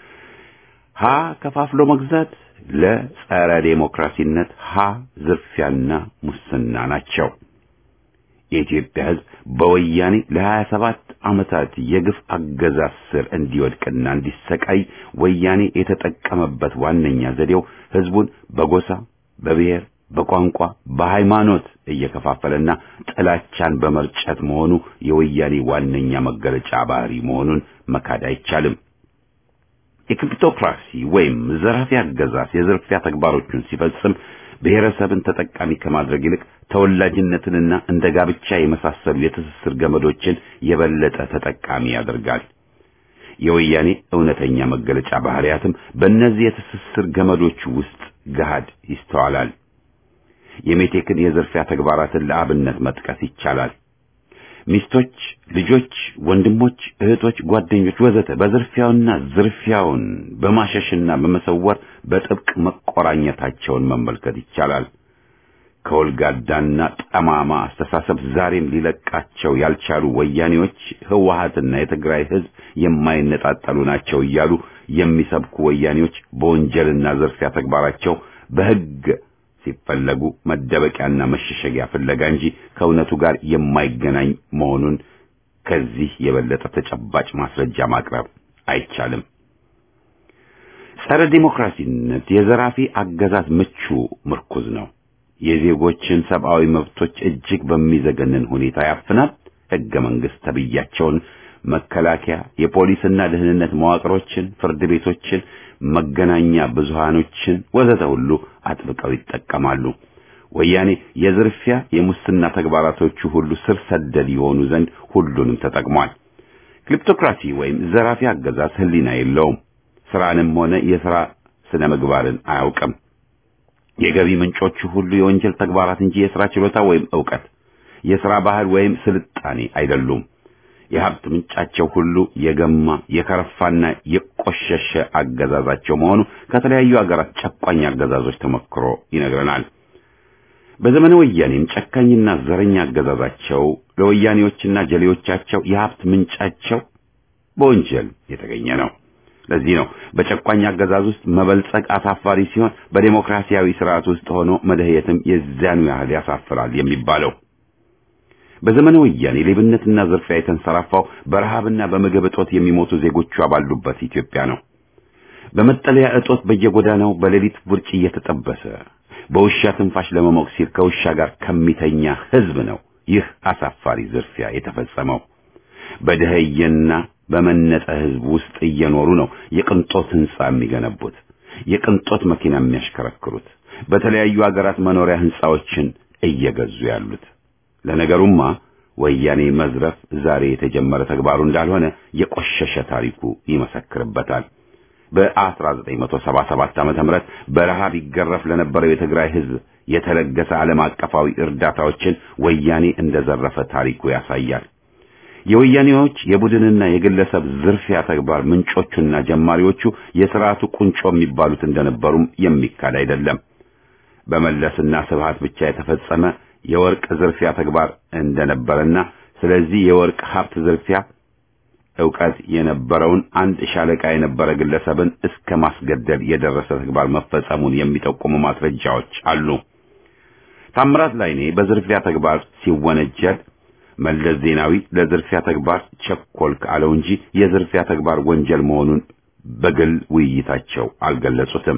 ሀ ከፋፍሎ መግዛት፣ ለጸረ ዴሞክራሲነት፣ ሀ ዝርፊያና ሙስና ናቸው። የኢትዮጵያ ሕዝብ በወያኔ ለሀያ ሰባት ዓመታት የግፍ አገዛዝ ስር እንዲወድቅና እንዲሰቃይ ወያኔ የተጠቀመበት ዋነኛ ዘዴው ሕዝቡን በጎሳ፣ በብሔር፣ በቋንቋ፣ በሃይማኖት እየከፋፈለና ጥላቻን በመርጨት መሆኑ የወያኔ ዋነኛ መገለጫ ባህሪ መሆኑን መካድ አይቻልም። የክሪፕቶክራሲ ወይም ዘራፊ አገዛዝ የዝርፊያ ተግባሮቹን ሲፈጽም ብሔረሰብን ተጠቃሚ ከማድረግ ይልቅ ተወላጅነትንና እንደ ጋብቻ የመሳሰሉ የትስስር ገመዶችን የበለጠ ተጠቃሚ ያደርጋል። የወያኔ እውነተኛ መገለጫ ባህሪያትም በእነዚህ የትስስር ገመዶች ውስጥ ገሃድ ይስተዋላል። የሜቴክን የዝርፊያ ተግባራትን ለአብነት መጥቀስ ይቻላል። ሚስቶች፣ ልጆች፣ ወንድሞች፣ እህቶች፣ ጓደኞች ወዘተ በዝርፊያውና ዝርፊያውን በማሸሽና በመሰወር በጥብቅ መቆራኘታቸውን መመልከት ይቻላል። ከወልጋዳና ጠማማ አስተሳሰብ ዛሬም ሊለቃቸው ያልቻሉ ወያኔዎች ህወሓትና የትግራይ ህዝብ የማይነጣጠሉ ናቸው እያሉ የሚሰብኩ ወያኔዎች በወንጀልና ዝርፊያ ተግባራቸው በህግ ሲፈለጉ መደበቂያና መሸሸጊያ ፍለጋ እንጂ ከእውነቱ ጋር የማይገናኝ መሆኑን ከዚህ የበለጠ ተጨባጭ ማስረጃ ማቅረብ አይቻልም። ጸረ ዲሞክራሲነት የዘራፊ አገዛዝ ምቹ ምርኩዝ ነው። የዜጎችን ሰብአዊ መብቶች እጅግ በሚዘገንን ሁኔታ ያፍናል። ሕገ መንግሥት ተብያቸውን መከላከያ፣ የፖሊስና ደህንነት መዋቅሮችን፣ ፍርድ ቤቶችን፣ መገናኛ ብዙሃኖችን ወዘተ ሁሉ አጥብቀው ይጠቀማሉ። ወያኔ የዝርፊያ የሙስና ተግባራቶቹ ሁሉ ስር ሰደድ የሆኑ ዘንድ ሁሉንም ተጠቅሟል። ክሊፕቶክራሲ ወይም ዘራፊ አገዛዝ ሕሊና የለውም። ስራንም ሆነ የሥራ ስነ ምግባርን አያውቅም። የገቢ ምንጮቹ ሁሉ የወንጀል ተግባራት እንጂ የሥራ ችሎታ ወይም ዕውቀት፣ የሥራ ባህል ወይም ስልጣኔ አይደሉም። የሀብት ምንጫቸው ሁሉ የገማ የከረፋና የቆሸሸ አገዛዛቸው መሆኑ ከተለያዩ አገራት ጨቋኝ አገዛዞች ተሞክሮ ይነግረናል። በዘመነ ወያኔም ጨካኝና ዘረኛ አገዛዛቸው ለወያኔዎችና ጀሌዎቻቸው የሀብት ምንጫቸው በወንጀል የተገኘ ነው። ለዚህ ነው በጨቋኝ አገዛዝ ውስጥ መበልጸግ አሳፋሪ ሲሆን በዴሞክራሲያዊ ስርዓት ውስጥ ሆኖ መደህየትም የዚያኑ ያህል ያሳፍራል የሚባለው። በዘመነ ወያኔ ሌብነትና ዝርፊያ የተንሰራፋው በረሃብና በምግብ እጦት የሚሞቱ ዜጎቿ ባሉበት ኢትዮጵያ ነው። በመጠለያ እጦት በየጎዳናው በሌሊት ውርጭ እየተጠበሰ በውሻ ትንፋሽ ለመሞቅ ሲል ከውሻ ጋር ከሚተኛ ሕዝብ ነው ይህ አሳፋሪ ዝርፊያ የተፈጸመው። በደህየና በመነጠ ሕዝብ ውስጥ እየኖሩ ነው የቅንጦት ሕንጻ የሚገነቡት፣ የቅንጦት መኪና የሚያሽከረክሩት፣ በተለያዩ አገራት መኖሪያ ሕንጻዎችን እየገዙ ያሉት። ለነገሩማ ወያኔ መዝረፍ ዛሬ የተጀመረ ተግባሩ እንዳልሆነ የቆሸሸ ታሪኩ ይመሰክርበታል። በ1977 ዓመተ ምህረት በረሃብ ይገረፍ ለነበረው የትግራይ ሕዝብ የተለገሰ ዓለም አቀፋዊ እርዳታዎችን ወያኔ እንደዘረፈ ታሪኩ ያሳያል። የወያኔዎች የቡድንና የግለሰብ ዝርፊያ ተግባር ምንጮቹና ጀማሪዎቹ የሥርዓቱ ቁንጮ የሚባሉት እንደነበሩም የሚካድ አይደለም። በመለስና ስብሃት ብቻ የተፈጸመ የወርቅ ዝርፊያ ተግባር እንደነበረና ስለዚህ የወርቅ ሀብት ዝርፊያ ዕውቀት የነበረውን አንድ ሻለቃ የነበረ ግለሰብን እስከ ማስገደል የደረሰ ተግባር መፈጸሙን የሚጠቁሙ ማስረጃዎች አሉ። ታምራት ላይኔ በዝርፊያ ተግባር ሲወነጀል መለስ ዜናዊ ለዝርፊያ ተግባር ቸኮልክ አለው እንጂ የዝርፊያ ተግባር ወንጀል መሆኑን በግል ውይይታቸው አልገለጹትም።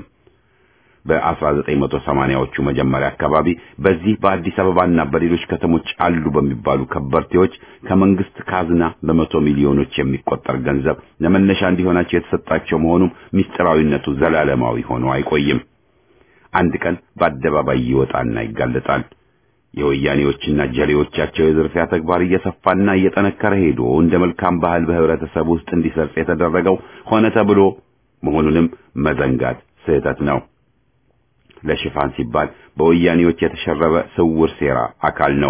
በ1980ዎቹ መጀመሪያ አካባቢ በዚህ በአዲስ አበባና በሌሎች ከተሞች አሉ በሚባሉ ከበርቴዎች ከመንግስት ካዝና በመቶ ሚሊዮኖች የሚቆጠር ገንዘብ ለመነሻ እንዲሆናቸው የተሰጣቸው መሆኑም ምስጢራዊነቱ ዘላለማዊ ሆኖ አይቆይም። አንድ ቀን በአደባባይ ይወጣና ይጋለጣል። የወያኔዎችና ጀሌዎቻቸው የዝርፊያ ተግባር እየሰፋና እየጠነከረ ሄዶ እንደ መልካም ባህል በህብረተሰብ ውስጥ እንዲሰርጽ የተደረገው ሆነ ተብሎ መሆኑንም መዘንጋት ስህተት ነው። ለሽፋን ሲባል በወያኔዎች የተሸረበ ስውር ሴራ አካል ነው።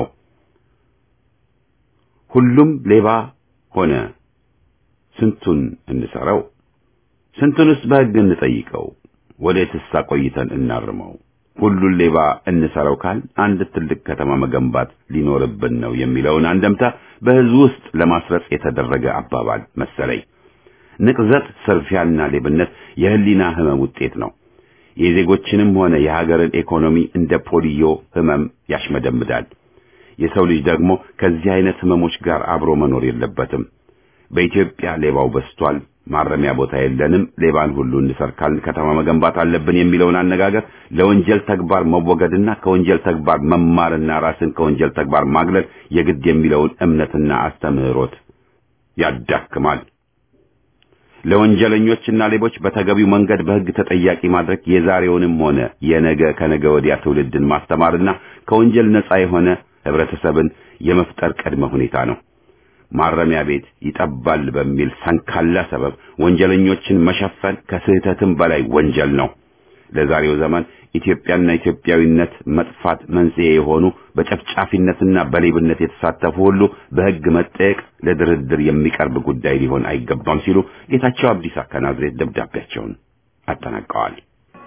ሁሉም ሌባ ሆነ። ስንቱን እንሰረው? ስንቱንስ በሕግ እንጠይቀው? ወዴትስ አቆይተን እናርመው? ሁሉን ሌባ እንሰረው ካል አንድ ትልቅ ከተማ መገንባት ሊኖርብን ነው የሚለውን አንደምታ በሕዝብ ውስጥ ለማስረጽ የተደረገ አባባል መሰለኝ። ንቅዘት፣ ስርፊያና ሌብነት የህሊና ህመም ውጤት ነው። የዜጎችንም ሆነ የሀገርን ኢኮኖሚ እንደ ፖሊዮ ህመም ያሽመደምዳል። የሰው ልጅ ደግሞ ከዚህ አይነት ህመሞች ጋር አብሮ መኖር የለበትም። በኢትዮጵያ ሌባው በስቷል፣ ማረሚያ ቦታ የለንም፣ ሌባን ሁሉ እንሰርካልን፣ ከተማ መገንባት አለብን የሚለውን አነጋገር ለወንጀል ተግባር መወገድና ከወንጀል ተግባር መማርና ራስን ከወንጀል ተግባር ማግለል የግድ የሚለውን እምነትና አስተምህሮት ያዳክማል። ለወንጀለኞችና ሌቦች በተገቢው መንገድ በሕግ ተጠያቂ ማድረግ የዛሬውንም ሆነ የነገ ከነገ ወዲያ ትውልድን ማስተማርና ከወንጀል ነጻ የሆነ ህብረተሰብን የመፍጠር ቅድመ ሁኔታ ነው። ማረሚያ ቤት ይጠባል በሚል ሰንካላ ሰበብ ወንጀለኞችን መሸፈን ከስህተትም በላይ ወንጀል ነው። ለዛሬው ዘመን ኢትዮጵያና ኢትዮጵያዊነት መጥፋት መንስኤ የሆኑ በጨፍጫፊነትና በሌብነት የተሳተፉ ሁሉ በሕግ መጠየቅ ለድርድር የሚቀርብ ጉዳይ ሊሆን አይገባም ሲሉ ጌታቸው አብዲሳ ከናዝሬት ደብዳቤያቸውን አጠናቀዋል።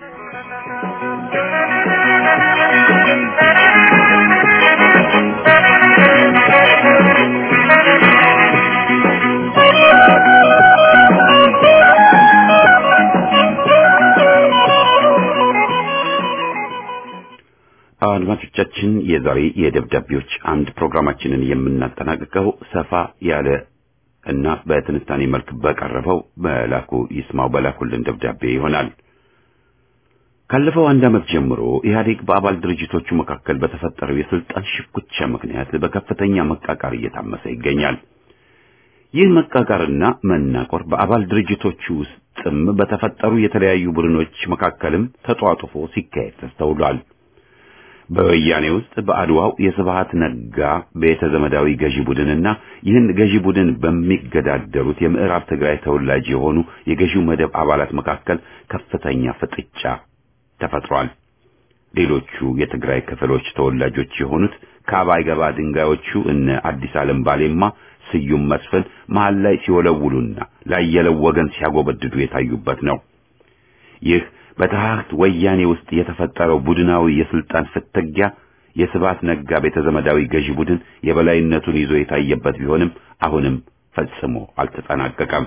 አድማጮቻችን የዛሬ የደብዳቤዎች አንድ ፕሮግራማችንን የምናጠናቅቀው ሰፋ ያለ እና በትንታኔ መልክ በቀረበው በላኩ ይስማው በላኩልን ደብዳቤ ይሆናል። ካለፈው አንድ ዓመት ጀምሮ ኢህአዴግ በአባል ድርጅቶቹ መካከል በተፈጠረው የስልጣን ሽኩቻ ምክንያት በከፍተኛ መቃቃር እየታመሰ ይገኛል። ይህ መቃቃርና መናቆር በአባል ድርጅቶቹ ውስጥም በተፈጠሩ የተለያዩ ቡድኖች መካከልም ተጧጡፎ ሲካሄድ ተስተውሏል። በወያኔ ውስጥ በአድዋው የስብሃት ነጋ ቤተ ዘመዳዊ ገዢ ቡድንና ይህን ገዢ ቡድን በሚገዳደሩት የምዕራብ ትግራይ ተወላጅ የሆኑ የገዢው መደብ አባላት መካከል ከፍተኛ ፍጥጫ ተፈጥሯል። ሌሎቹ የትግራይ ክፍሎች ተወላጆች የሆኑት ከአባይ ገባ ድንጋዮቹ እነ አዲስ ዓለም ባሌማ፣ ስዩም መስፍን መሃል ላይ ሲወለውሉና ላየለው ወገን ሲያጎበድዱ የታዩበት ነው። ይህ በታህት ወያኔ ውስጥ የተፈጠረው ቡድናዊ የስልጣን ፍትጊያ የስብሃት ነጋ ቤተ ዘመዳዊ ገዢ ቡድን የበላይነቱን ይዞ የታየበት ቢሆንም አሁንም ፈጽሞ አልተጠናቀቀም።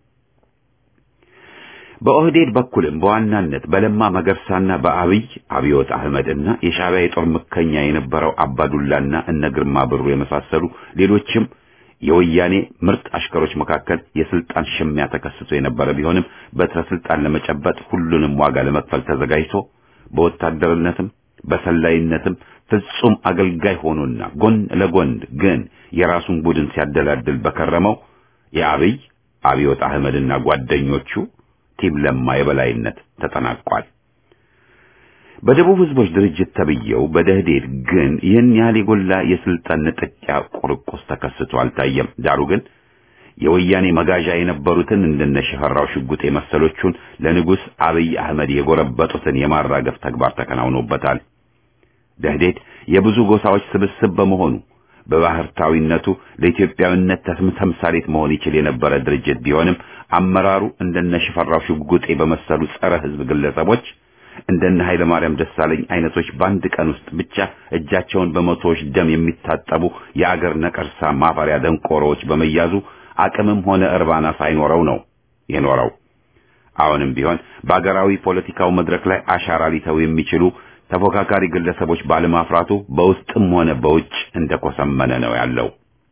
በኦህዴድ በኩልም በዋናነት በለማ መገርሳና በአብይ አብዮት አህመድና የሻዕቢያ የጦር ምከኛ የነበረው አባዱላና እነ ግርማ ብሩ የመሳሰሉ ሌሎችም የወያኔ ምርጥ አሽከሮች መካከል የስልጣን ሽሚያ ተከስቶ የነበረ ቢሆንም በትረ ስልጣን ለመጨበጥ ሁሉንም ዋጋ ለመክፈል ተዘጋጅቶ በወታደርነትም በሰላይነትም ፍጹም አገልጋይ ሆኖና ጎን ለጎን ግን የራሱን ቡድን ሲያደላድል በከረመው የአብይ አብዮት አህመድና ጓደኞቹ ቲም ለማ የበላይነት ተጠናቋል። በደቡብ ህዝቦች ድርጅት ተብየው በደህዴድ ግን ይህን ያህል የጎላ የስልጣን ንጥቂያ ቁርቁስ ተከስቶ አልታየም። ዳሩ ግን የወያኔ መጋዣ የነበሩትን እንደነ ሽፈራው ሽጉጤ መሰሎቹን ለንጉሥ አብይ አህመድ የጎረበጡትን የማራገፍ ተግባር ተከናውኖበታል። ደህዴድ የብዙ ጎሳዎች ስብስብ በመሆኑ በባህርታዊነቱ ለኢትዮጵያዊነት ተምሳሌት መሆን ይችል የነበረ ድርጅት ቢሆንም አመራሩ እንደነ ሽፈራው ሽጉጤ በመሰሉ ጸረ ህዝብ ግለሰቦች እንደነ ኃይለ ማርያም ደሳለኝ አይነቶች በአንድ ቀን ውስጥ ብቻ እጃቸውን በመቶዎች ደም የሚታጠቡ የአገር ነቀርሳ ማፈሪያ ደንቆሮዎች በመያዙ አቅምም ሆነ እርባና ሳይኖረው ነው የኖረው። አሁንም ቢሆን በአገራዊ ፖለቲካው መድረክ ላይ አሻራ ሊተው የሚችሉ ተፎካካሪ ግለሰቦች ባለማፍራቱ በውስጥም ሆነ በውጭ እንደኮሰመነ ነው ያለው።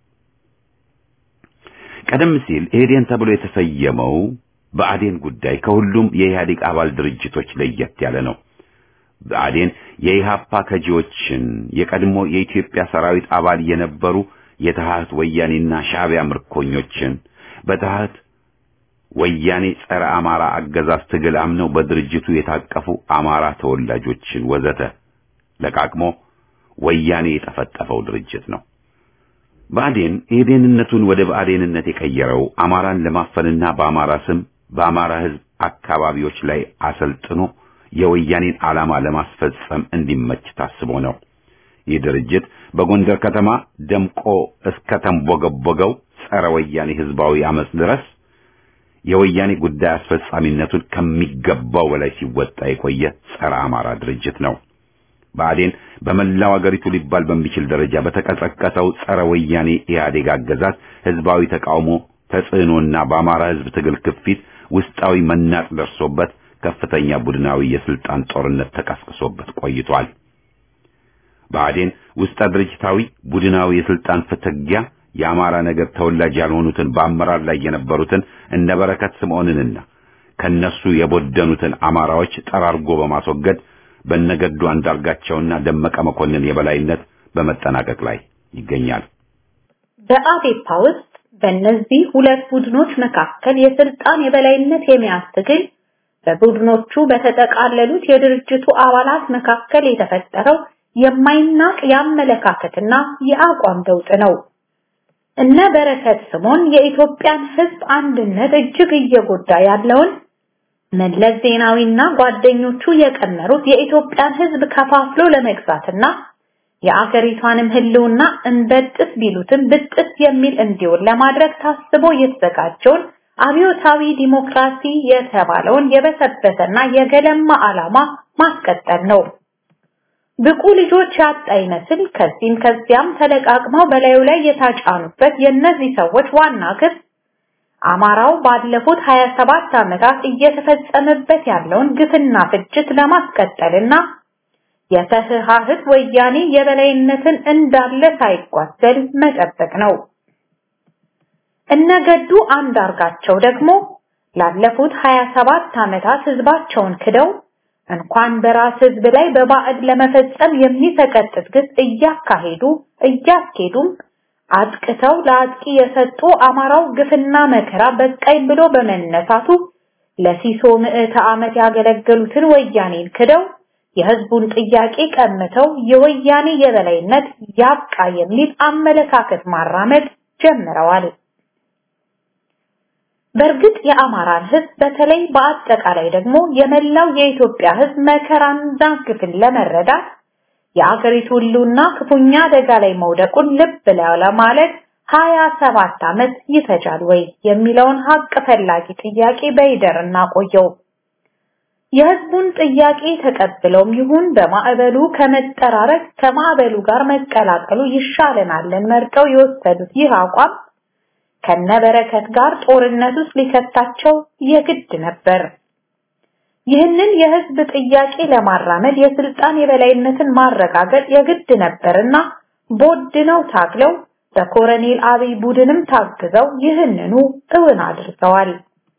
ቀደም ሲል ኢህዴን ተብሎ የተሰየመው በአዴን ጉዳይ ከሁሉም የኢህአዴግ አባል ድርጅቶች ለየት ያለ ነው። በአዴን የኢሃፓ ከጂዎችን የቀድሞ የኢትዮጵያ ሰራዊት አባል የነበሩ የተሃት ወያኔና ሻዕቢያ ምርኮኞችን በተሃት ወያኔ ጸረ አማራ አገዛዝ ትግል አምነው በድርጅቱ የታቀፉ አማራ ተወላጆችን ወዘተ ለቃቅሞ ወያኔ የጠፈጠፈው ድርጅት ነው። ብአዴን ኢህዴንነቱን ወደ ብአዴንነት የቀየረው አማራን ለማፈንና በአማራ ስም በአማራ ሕዝብ አካባቢዎች ላይ አሰልጥኖ የወያኔን ዓላማ ለማስፈጸም እንዲመች ታስቦ ነው። ይህ ድርጅት በጎንደር ከተማ ደምቆ እስከ ተንቦገቦገው ጸረ ወያኔ ህዝባዊ አመጽ ድረስ የወያኔ ጉዳይ አስፈጻሚነቱን ከሚገባው በላይ ሲወጣ የቆየ ጸረ አማራ ድርጅት ነው። ብአዴን በመላው አገሪቱ ሊባል በሚችል ደረጃ በተቀሰቀሰው ጸረ ወያኔ ኢህአዴግ አገዛዝ ህዝባዊ ተቃውሞ ተጽዕኖና በአማራ ህዝብ ትግል ክፊት ውስጣዊ መናጥ ደርሶበት ከፍተኛ ቡድናዊ የስልጣን ጦርነት ተቀስቅሶበት ቆይቷል። ብአዴን ውስጠ ድርጅታዊ ቡድናዊ የስልጣን ፍትጊያ የአማራ ነገር ተወላጅ ያልሆኑትን በአመራር ላይ የነበሩትን እነ በረከት ስምዖንንና ከነሱ የቦደኑትን አማራዎች ጠራርጎ በማስወገድ በነገዱ አንዳርጋቸውና ደመቀ መኮንን የበላይነት በመጠናቀቅ ላይ ይገኛል። በአዴፓ ውስጥ በእነዚህ ሁለት ቡድኖች መካከል የስልጣን የበላይነት የመያዝ ትግል በቡድኖቹ በተጠቃለሉት የድርጅቱ አባላት መካከል የተፈጠረው የማይናቅ የአመለካከትና የአቋም ለውጥ ነው። እነ በረከት ስምዖን የኢትዮጵያን ሕዝብ አንድነት እጅግ እየጎዳ ያለውን መለስ ዜናዊና ጓደኞቹ የቀመሩት የኢትዮጵያን ሕዝብ ከፋፍሎ ለመግዛትና የአገሪቷንም ህልውና እንበጥስ ቢሉትም ብጥስ የሚል እንዲሆን ለማድረግ ታስቦ የተዘጋጀውን አብዮታዊ ዲሞክራሲ የተባለውን የበሰበሰና የገለማ ዓላማ ማስቀጠል ነው። ብቁ ልጆች ያጣ ይመስል ከዚህም ከዚያም ተለቃቅመው በላዩ ላይ የታጫኑበት የእነዚህ ሰዎች ዋና ግብ አማራው ባለፉት 27 ዓመታት እየተፈጸመበት ያለውን ግፍና ፍጅት ለማስቀጠልና የተህሃህት ወያኔ የበላይነትን እንዳለ ሳይጓደል መጠበቅ ነው። እነገዱ አንዳርጋቸው ደግሞ ላለፉት 27 ዓመታት ህዝባቸውን ክደው እንኳን በራስ ህዝብ ላይ በባዕድ ለመፈጸም የሚሰቀጥጥ ግፍ እያካሄዱ እያስኬዱም አጥቅተው ለአጥቂ የሰጡ አማራው ግፍና መከራ በቃኝ ብሎ በመነሳቱ ለሲሶ ምዕተ ዓመት ያገለገሉትን ወያኔን ክደው የህዝቡን ጥያቄ ቀምተው የወያኔ የበላይነት ያብቃ የሚል አመለካከት ማራመድ ጀምረዋል። በእርግጥ የአማራን ህዝብ በተለይ በአጠቃላይ ደግሞ የመላው የኢትዮጵያ ህዝብ መከራንና ግፍን ለመረዳት የአገሪቱ ሁሉና ክፉኛ አደጋ ላይ መውደቁን ልብ ለማለት ሀያ ሰባት ዓመት ይፈጃል ወይ የሚለውን ሀቅ ፈላጊ ጥያቄ በይደር እናቆየው። የህዝቡን ጥያቄ ተቀብለውም ይሁን በማዕበሉ ከመጠራረግ ከማዕበሉ ጋር መቀላቀሉ ይሻለናልን መርጠው የወሰዱት ይህ አቋም ከነበረከት ጋር ጦርነት ውስጥ ሊከታቸው የግድ ነበር። ይህንን የህዝብ ጥያቄ ለማራመድ የስልጣን የበላይነትን ማረጋገጥ የግድ ነበርና ቦድነው ታግለው በኮረኔል አብይ ቡድንም ታግዘው ይህንኑ እውን አድርገዋል።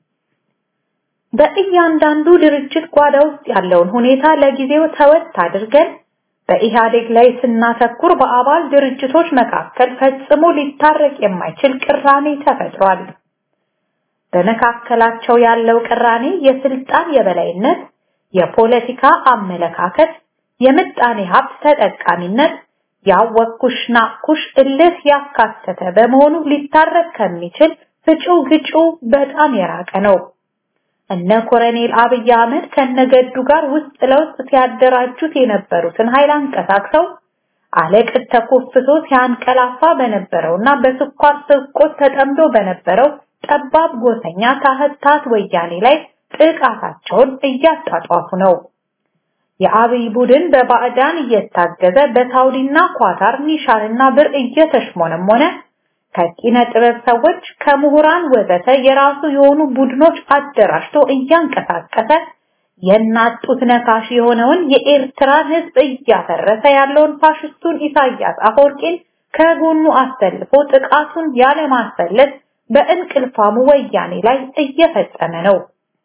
በእያንዳንዱ ድርጅት ጓዳ ውስጥ ያለውን ሁኔታ ለጊዜው ተወት አድርገን በኢህአዴግ ላይ ስናተኩር በአባል ድርጅቶች መካከል ፈጽሞ ሊታረቅ የማይችል ቅራኔ ተፈጥሯል። በመካከላቸው ያለው ቅራኔ የስልጣን የበላይነት፣ የፖለቲካ አመለካከት፣ የምጣኔ ሀብት ተጠቃሚነት፣ ያወኩሽ ናኩሽ እልህ ያካተተ በመሆኑ ሊታረቅ ከሚችል ፍጪው ግጩ በጣም የራቀ ነው። እነ ኮሎኔል አብይ አህመድ ከነገዱ ጋር ውስጥ ለውስጥ ሲያደራጁት የነበሩትን ኃይል አንቀሳቅሰው አለቅጥ ተኮፍሶ ሲያንቀላፋ በነበረውና በስኳር ስርቆት ተጠምዶ በነበረው ጠባብ ጎሰኛ ታህታት ወያኔ ላይ ጥቃታቸውን እያጣጧፉ ነው። የአብይ ቡድን በባዕዳን እየታገዘ በሳውዲና ኳታር ኒሻንና ብር እየተሽሞነሞነ ከኪነ ጥበብ ሰዎች ከምሁራን ወዘተ የራሱ የሆኑ ቡድኖች አደራጅቶ እያንቀሳቀሰ የናጡት ነካሽ የሆነውን የኤርትራን ሕዝብ እያፈረሰ ያለውን ፋሽስቱን ኢሳያስ አፈወርቂን ከጎኑ አሰልፎ ጥቃቱን ያለማሰለስ በእንቅልፋሙ ወያኔ ላይ እየፈጸመ ነው።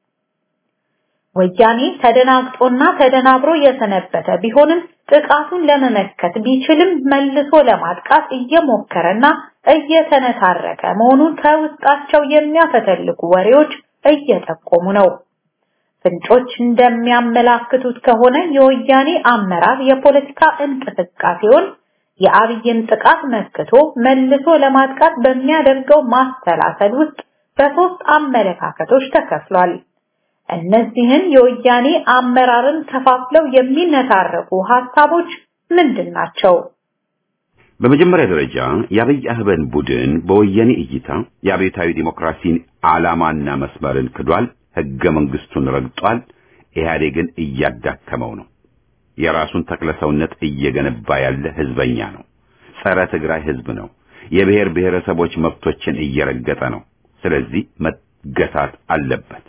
ወያኔ ተደናግጦና ተደናብሮ የሰነበተ ቢሆንም ጥቃቱን ለመመከት ቢችልም መልሶ ለማጥቃት እየሞከረና እየተነታረከ መሆኑን ከውስጣቸው የሚያፈተልቁ ወሬዎች እየጠቆሙ ነው። ፍንጮች እንደሚያመላክቱት ከሆነ የወያኔ አመራር የፖለቲካ እንቅስቃሴውን የአብይን ጥቃት መክቶ መልሶ ለማጥቃት በሚያደርገው ማስተላሰል ውስጥ በሶስት አመለካከቶች ተከፍሏል። እነዚህን የወያኔ አመራርን ከፋፍለው የሚነታረቁ ሐሳቦች ምንድን ናቸው? በመጀመሪያ ደረጃ የአብይ አህመድ ቡድን በወያኔ እይታ የአብዮታዊ ዲሞክራሲን ዓላማና መስመርን ክዷል፣ ህገ መንግስቱን ረግጧል፣ ኢህአዴግን እያዳከመው ነው። የራሱን ተክለሰውነት እየገነባ ያለ ህዝበኛ ነው። ጸረ ትግራይ ህዝብ ነው። የብሔር ብሔረሰቦች መብቶችን እየረገጠ ነው። ስለዚህ መገታት አለበት።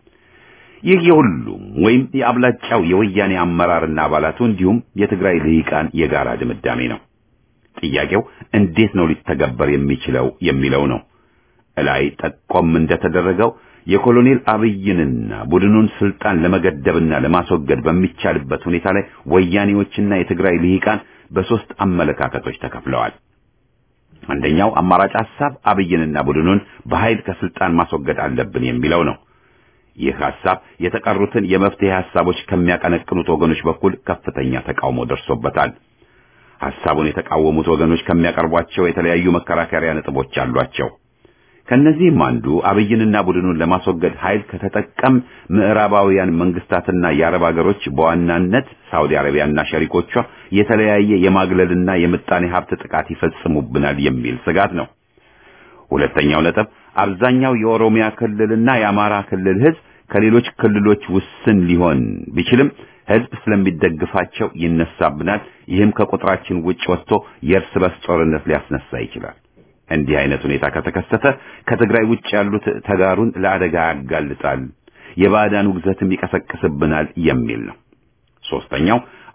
ይህ የሁሉም ወይም የአብላጫው የወያኔ አመራርና አባላቱ እንዲሁም የትግራይ ልሂቃን የጋራ ድምዳሜ ነው። ጥያቄው እንዴት ነው ሊተገበር የሚችለው የሚለው ነው። እላይ ጠቆም እንደተደረገው የኮሎኔል አብይንና ቡድኑን ስልጣን ለመገደብና ለማስወገድ በሚቻልበት ሁኔታ ላይ ወያኔዎችና የትግራይ ልሂቃን በሶስት አመለካከቶች ተከፍለዋል። አንደኛው አማራጭ ሐሳብ አብይንና ቡድኑን በኃይል ከስልጣን ማስወገድ አለብን የሚለው ነው። ይህ ሐሳብ የተቀሩትን የመፍትሄ ሐሳቦች ከሚያቀነቅኑት ወገኖች በኩል ከፍተኛ ተቃውሞ ደርሶበታል። ሐሳቡን የተቃወሙት ወገኖች ከሚያቀርቧቸው የተለያዩ መከራከሪያ ነጥቦች አሏቸው። ከነዚህም አንዱ አብይንና ቡድኑን ለማስወገድ ኃይል ከተጠቀም ምዕራባውያን መንግስታትና የአረብ ሀገሮች በዋናነት ሳውዲ አረቢያና ሸሪኮቿ የተለያየ የማግለልና የምጣኔ ሀብት ጥቃት ይፈጽሙብናል የሚል ስጋት ነው። ሁለተኛው ነጥብ አብዛኛው የኦሮሚያ ክልልና የአማራ ክልል ህዝብ ከሌሎች ክልሎች ውስን ሊሆን ቢችልም ህዝብ ስለሚደግፋቸው ይነሳብናል። ይህም ከቁጥራችን ውጭ ወጥቶ የእርስ በርስ ጦርነት ሊያስነሳ ይችላል። እንዲህ አይነት ሁኔታ ከተከሰተ ከትግራይ ውጭ ያሉት ተጋሩን ለአደጋ ያጋልጣል፣ የባዕዳን ውግዘትም ይቀሰቅስብናል የሚል ነው። ሶስተኛው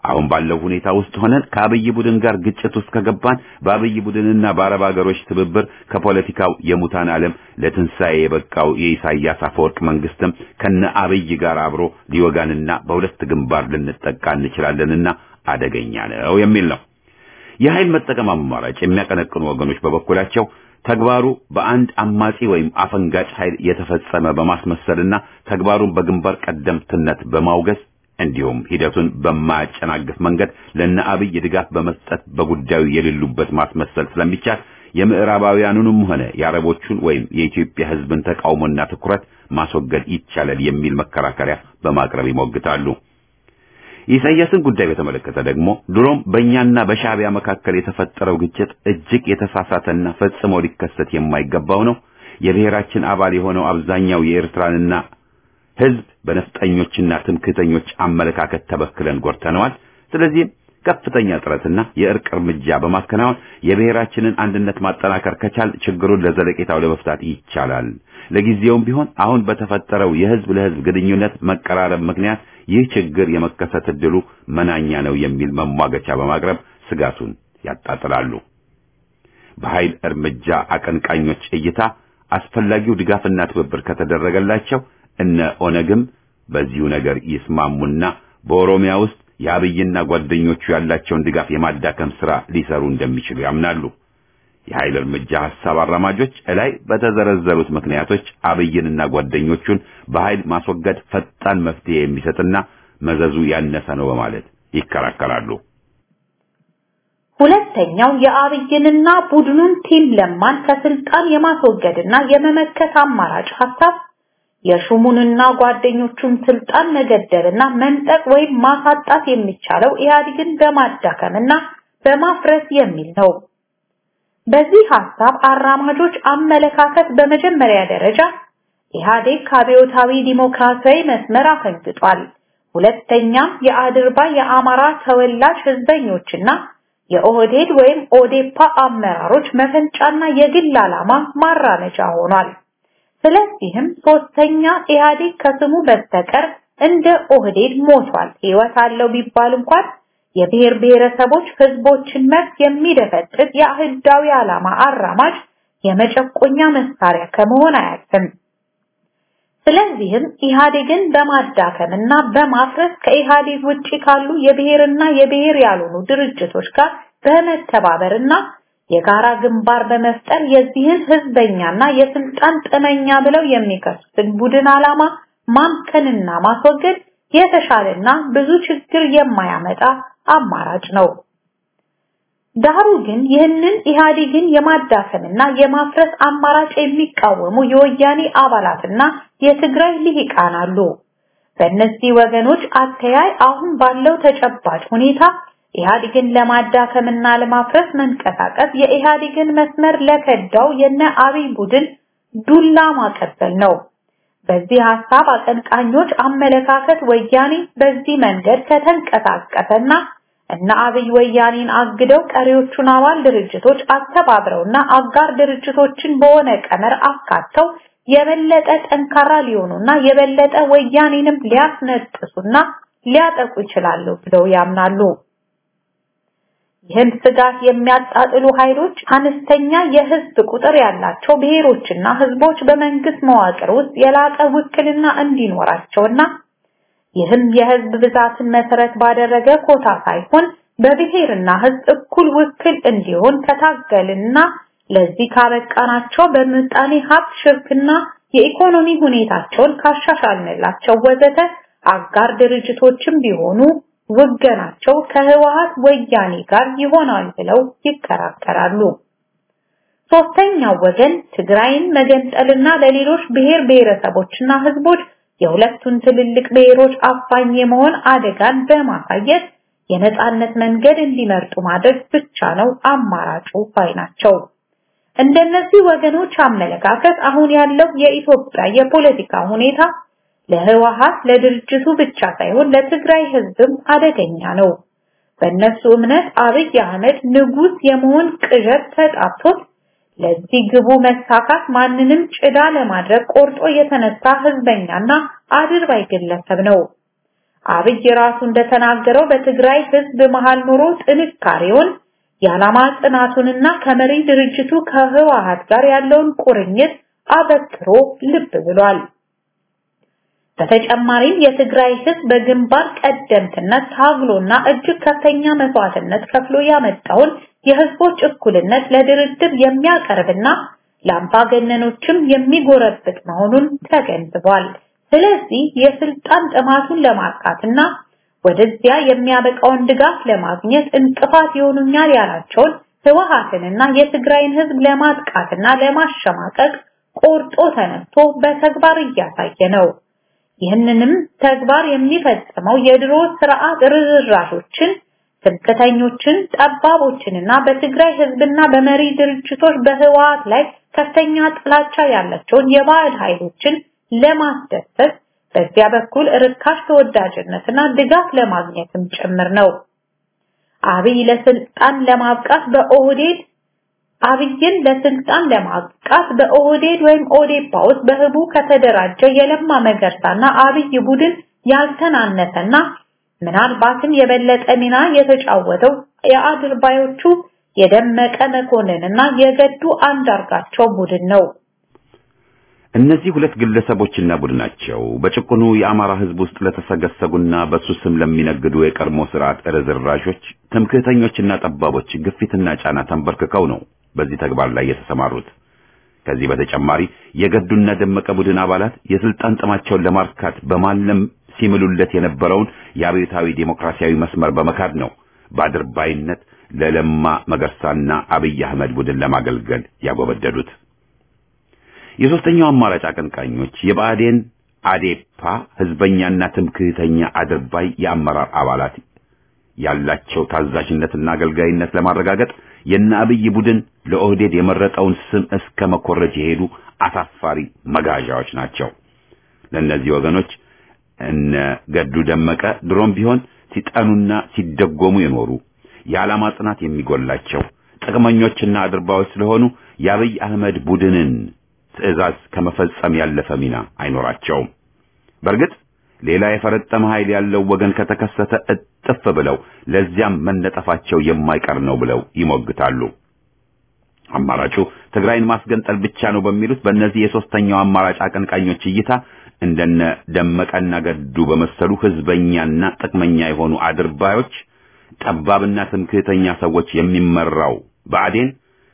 አሁን ባለው ሁኔታ ውስጥ ሆነን ከአብይ ቡድን ጋር ግጭት ውስጥ ከገባን በአብይ ቡድንና በአረብ ሀገሮች ትብብር ከፖለቲካው የሙታን ዓለም ለትንሣኤ የበቃው የኢሳያስ አፈወርቅ መንግስትም ከነ አብይ ጋር አብሮ ሊወጋንና በሁለት ግንባር ልንጠቃ እንችላለንና አደገኛ ነው የሚል ነው። የኃይል መጠቀም አማራጭ የሚያቀነቅኑ ወገኖች በበኩላቸው ተግባሩ በአንድ አማጺ ወይም አፈንጋጭ ኃይል የተፈጸመ በማስመሰልና ተግባሩን በግንባር ቀደምትነት በማውገዝ እንዲሁም ሂደቱን በማያጨናግፍ መንገድ ለነ አብይ ድጋፍ በመስጠት በጉዳዩ የሌሉበት ማስመሰል ስለሚቻል የምዕራባውያኑንም ሆነ የአረቦቹን ወይም የኢትዮጵያ ሕዝብን ተቃውሞና ትኩረት ማስወገድ ይቻላል የሚል መከራከሪያ በማቅረብ ይሞግታሉ። የኢሳያስን ጉዳይ በተመለከተ ደግሞ ድሮም በእኛና በሻዕቢያ መካከል የተፈጠረው ግጭት እጅግ የተሳሳተና ፈጽሞ ሊከሰት የማይገባው ነው። የብሔራችን አባል የሆነው አብዛኛው የኤርትራንና ሕዝብ በነፍጠኞችና ትምክህተኞች አመለካከት ተበክለን ጎድተነዋል። ስለዚህም ከፍተኛ ጥረትና የእርቅ እርምጃ በማከናወን የብሔራችንን አንድነት ማጠናከር ከቻል ችግሩን ለዘለቄታው ለመፍታት ይቻላል። ለጊዜውም ቢሆን አሁን በተፈጠረው የህዝብ ለህዝብ ግንኙነት መቀራረብ ምክንያት ይህ ችግር የመከሰት ዕድሉ መናኛ ነው የሚል መሟገቻ በማቅረብ ስጋቱን ያጣጥላሉ። በኃይል እርምጃ አቀንቃኞች እይታ አስፈላጊው ድጋፍና ትብብር ከተደረገላቸው እነ ኦነግም በዚሁ ነገር ይስማሙና በኦሮሚያ ውስጥ የአብይና ጓደኞቹ ያላቸውን ድጋፍ የማዳከም ሥራ ሊሰሩ እንደሚችሉ ያምናሉ። የኃይል እርምጃ ሐሳብ አራማጆች እላይ በተዘረዘሩት ምክንያቶች አብይንና ጓደኞቹን በኃይል ማስወገድ ፈጣን መፍትሄ የሚሰጥና መዘዙ ያነሰ ነው በማለት ይከራከራሉ። ሁለተኛው የአብይንና ቡድኑን ቲም ለማን ከስልጣን የማስወገድና የመመከት አማራጭ ሐሳብ የሹሙንና ጓደኞቹን ስልጣን መገደልና መንጠቅ ወይም ማሳጣት የሚቻለው ኢህአዴግን በማዳከምና በማፍረስ የሚል ነው። በዚህ ሐሳብ አራማጆች አመለካከት በመጀመሪያ ደረጃ ኢህአዴግ ከአብዮታዊ ዲሞክራሲያዊ መስመር አፈንግጧል። ሁለተኛም የአድርባ የአማራ ተወላጅ ህዝበኞችና የኦህዴድ ወይም ኦዴፓ አመራሮች መፈንጫና የግል ዓላማ ማራመጃ ሆኗል። ስለዚህም ሶስተኛ ኢህአዴግ ከስሙ በስተቀር እንደ ኦህዴድ ሞቷል። ህይወት አለው ቢባል እንኳን የብሔር ብሔረሰቦች ህዝቦችን መብት የሚደፈጥጥ የአህዳዊ ዓላማ አራማጅ የመጨቆኛ መሳሪያ ከመሆን አያልፍም። ስለዚህም ኢህአዴግን በማዳከምና በማፍረስ ከኢህአዴግ ውጪ ካሉ የብሔርና የብሔር ያልሆኑ ድርጅቶች ጋር በመተባበርና የጋራ ግንባር በመፍጠር የዚህን ህዝበኛና የስልጣን ጥመኛ ብለው የሚከሱትን ቡድን ዓላማ ማምከንና ማስወገድ የተሻለና ብዙ ችግር የማያመጣ አማራጭ ነው። ዳሩ ግን ይህንን ኢህአዴግን የማዳከምና የማፍረስ አማራጭ የሚቃወሙ የወያኔ አባላትና የትግራይ ልሂቃን አሉ። በእነዚህ ወገኖች አተያይ አሁን ባለው ተጨባጭ ሁኔታ ኢህአዴግን ለማዳከምና ለማፍረስ መንቀሳቀስ የኢህአዴግን መስመር ለከዳው የነ አብይ ቡድን ዱላ ማቀበል ነው። በዚህ ሐሳብ አቀንቃኞች አመለካከት ወያኔ በዚህ መንገድ ከተንቀሳቀሰና እና አብይ ወያኔን አግደው ቀሪዎቹን አባል ድርጅቶች አስተባብረውና አጋር ድርጅቶችን በሆነ ቀመር አካተው የበለጠ ጠንካራ ሊሆኑና የበለጠ ወያኔንም ሊያስነጥሱና ሊያጠቁ ይችላሉ ብለው ያምናሉ። ይህን ስጋት የሚያጣጥሉ ኃይሎች አነስተኛ የህዝብ ቁጥር ያላቸው ብሔሮችና ህዝቦች በመንግስት መዋቅር ውስጥ የላቀ ውክልና እንዲኖራቸውና ይህም የህዝብ ብዛትን መሰረት ባደረገ ኮታ ሳይሆን በብሔርና ህዝብ እኩል ውክል እንዲሆን ከታገልና ለዚህ ካበቃናቸው በምጣኔ ሀብት ሽርክና የኢኮኖሚ ሁኔታቸውን ካሻሻልንላቸው ወዘተ አጋር ድርጅቶችም ቢሆኑ ውገናቸው ከህወሀት ወያኔ ጋር ይሆናል ብለው ይከራከራሉ። ሶስተኛው ወገን ትግራይን መገንጠልና ለሌሎች ብሔር ብሔረሰቦችና ህዝቦች የሁለቱን ትልልቅ ብሔሮች አፋኝ የመሆን አደጋን በማሳየት የነጻነት መንገድ እንዲመርጡ ማድረግ ብቻ ነው አማራጩ ባይ ናቸው። እንደነዚህ ወገኖች አመለካከት አሁን ያለው የኢትዮጵያ የፖለቲካ ሁኔታ ለህወሀት ለድርጅቱ ብቻ ሳይሆን ለትግራይ ህዝብም አደገኛ ነው። በእነሱ እምነት አብይ አህመድ ንጉስ የመሆን ቅዠት ተጣብቶት ለዚህ ግቡ መሳካት ማንንም ጭዳ ለማድረግ ቆርጦ የተነሳ ህዝበኛና አድርባይ ግለሰብ ነው። አብይ ራሱ እንደተናገረው በትግራይ ህዝብ መሃል ኑሮ ጥንካሬውን የዓላማ ጽናቱንና ከመሪ ድርጅቱ ከህወሓት ጋር ያለውን ቁርኝት አበክሮ ልብ ብሏል። በተጨማሪም የትግራይ ህዝብ በግንባር ቀደምትነት ታግሎና እጅግ ከፍተኛ መስዋዕትነት ከፍሎ ያመጣውን የህዝቦች እኩልነት ለድርድር የሚያቀርብና ለአምባገነኖችም የሚጎረብጥ መሆኑን ተገንዝቧል። ስለዚህ የስልጣን ጥማቱን ለማርካትና ወደዚያ የሚያበቃውን ድጋፍ ለማግኘት እንቅፋት ይሆኑኛል ያላቸውን ህወሓትንና የትግራይን ህዝብ ለማጥቃትና ለማሸማቀቅ ቆርጦ ተነስቶ በተግባር እያሳየ ነው። ይህንንም ተግባር የሚፈጽመው የድሮ ስርዓት ርዝራዦችን፣ ትምክህተኞችን፣ ጠባቦችንና በትግራይ ህዝብና በመሪ ድርጅቶች በህወሓት ላይ ከፍተኛ ጥላቻ ያላቸውን የባዕድ ኃይሎችን ለማስደሰት በዚያ በኩል ርካሽ ተወዳጅነትና ድጋፍ ለማግኘትም ጭምር ነው። አብይ ለስልጣን ለማብቃት በኦህዴድ አብይን ለስልጣን ለማብቃት በኦህዴድ ወይም ኦዴፓ ውስጥ በህቡ ከተደራጀ የለማ መገርሳና አብይ ቡድን ያልተናነሰና ምናልባትም የበለጠ ሚና የተጫወተው የአድርባዮቹ የደመቀ መኮንንና የገዱ አንዳርጋቸው ቡድን ነው። እነዚህ ሁለት ግለሰቦችና ቡድናቸው በጭቁኑ የአማራ ህዝብ ውስጥ ለተሰገሰጉና በሱ ስም ለሚነግዱ የቀድሞ ስርዓት ርዝራዦች፣ ትምክህተኞችና ጠባቦች ግፊትና ጫና ተንበርክከው ነው በዚህ ተግባር ላይ የተሰማሩት። ከዚህ በተጨማሪ የገዱና ደመቀ ቡድን አባላት የስልጣን ጥማቸውን ለማርካት በማለም ሲምሉለት የነበረውን የአብዮታዊ ዴሞክራሲያዊ መስመር በመካድ ነው በአድርባይነት ለለማ መገርሳና አብይ አህመድ ቡድን ለማገልገል ያጎበደዱት። የሶስተኛው አማራጭ አቀንቃኞች የብአዴን አዴፓ ህዝበኛና ትምክህተኛ አድርባይ የአመራር አባላት ያላቸው ታዛዥነትና አገልጋይነት ለማረጋገጥ የነ አብይ ቡድን ለኦህዴድ የመረጠውን ስም እስከ መኮረጅ የሄዱ አሳፋሪ መጋዣዎች ናቸው። ለእነዚህ ወገኖች እነ ገዱ ደመቀ ድሮም ቢሆን ሲጠኑና ሲደጎሙ የኖሩ የዓላማ ጽናት የሚጎላቸው ጥቅመኞችና አድርባዮች ስለሆኑ የአብይ አህመድ ቡድንን ትዕዛዝ ከመፈጸም ያለፈ ሚና አይኖራቸውም። በእርግጥ ሌላ የፈረጠመ ኃይል ያለው ወገን ከተከሰተ እጥፍ ብለው ለዚያም መነጠፋቸው የማይቀር ነው ብለው ይሞግታሉ። አማራጩ ትግራይን ማስገንጠል ብቻ ነው በሚሉት በእነዚህ የሶስተኛው አማራጭ አቀንቃኞች እይታ እንደነ ደመቀና ገዱ በመሰሉ ህዝበኛና ጥቅመኛ የሆኑ አድርባዮች፣ ጠባብና ትምክህተኛ ሰዎች የሚመራው ብአዴን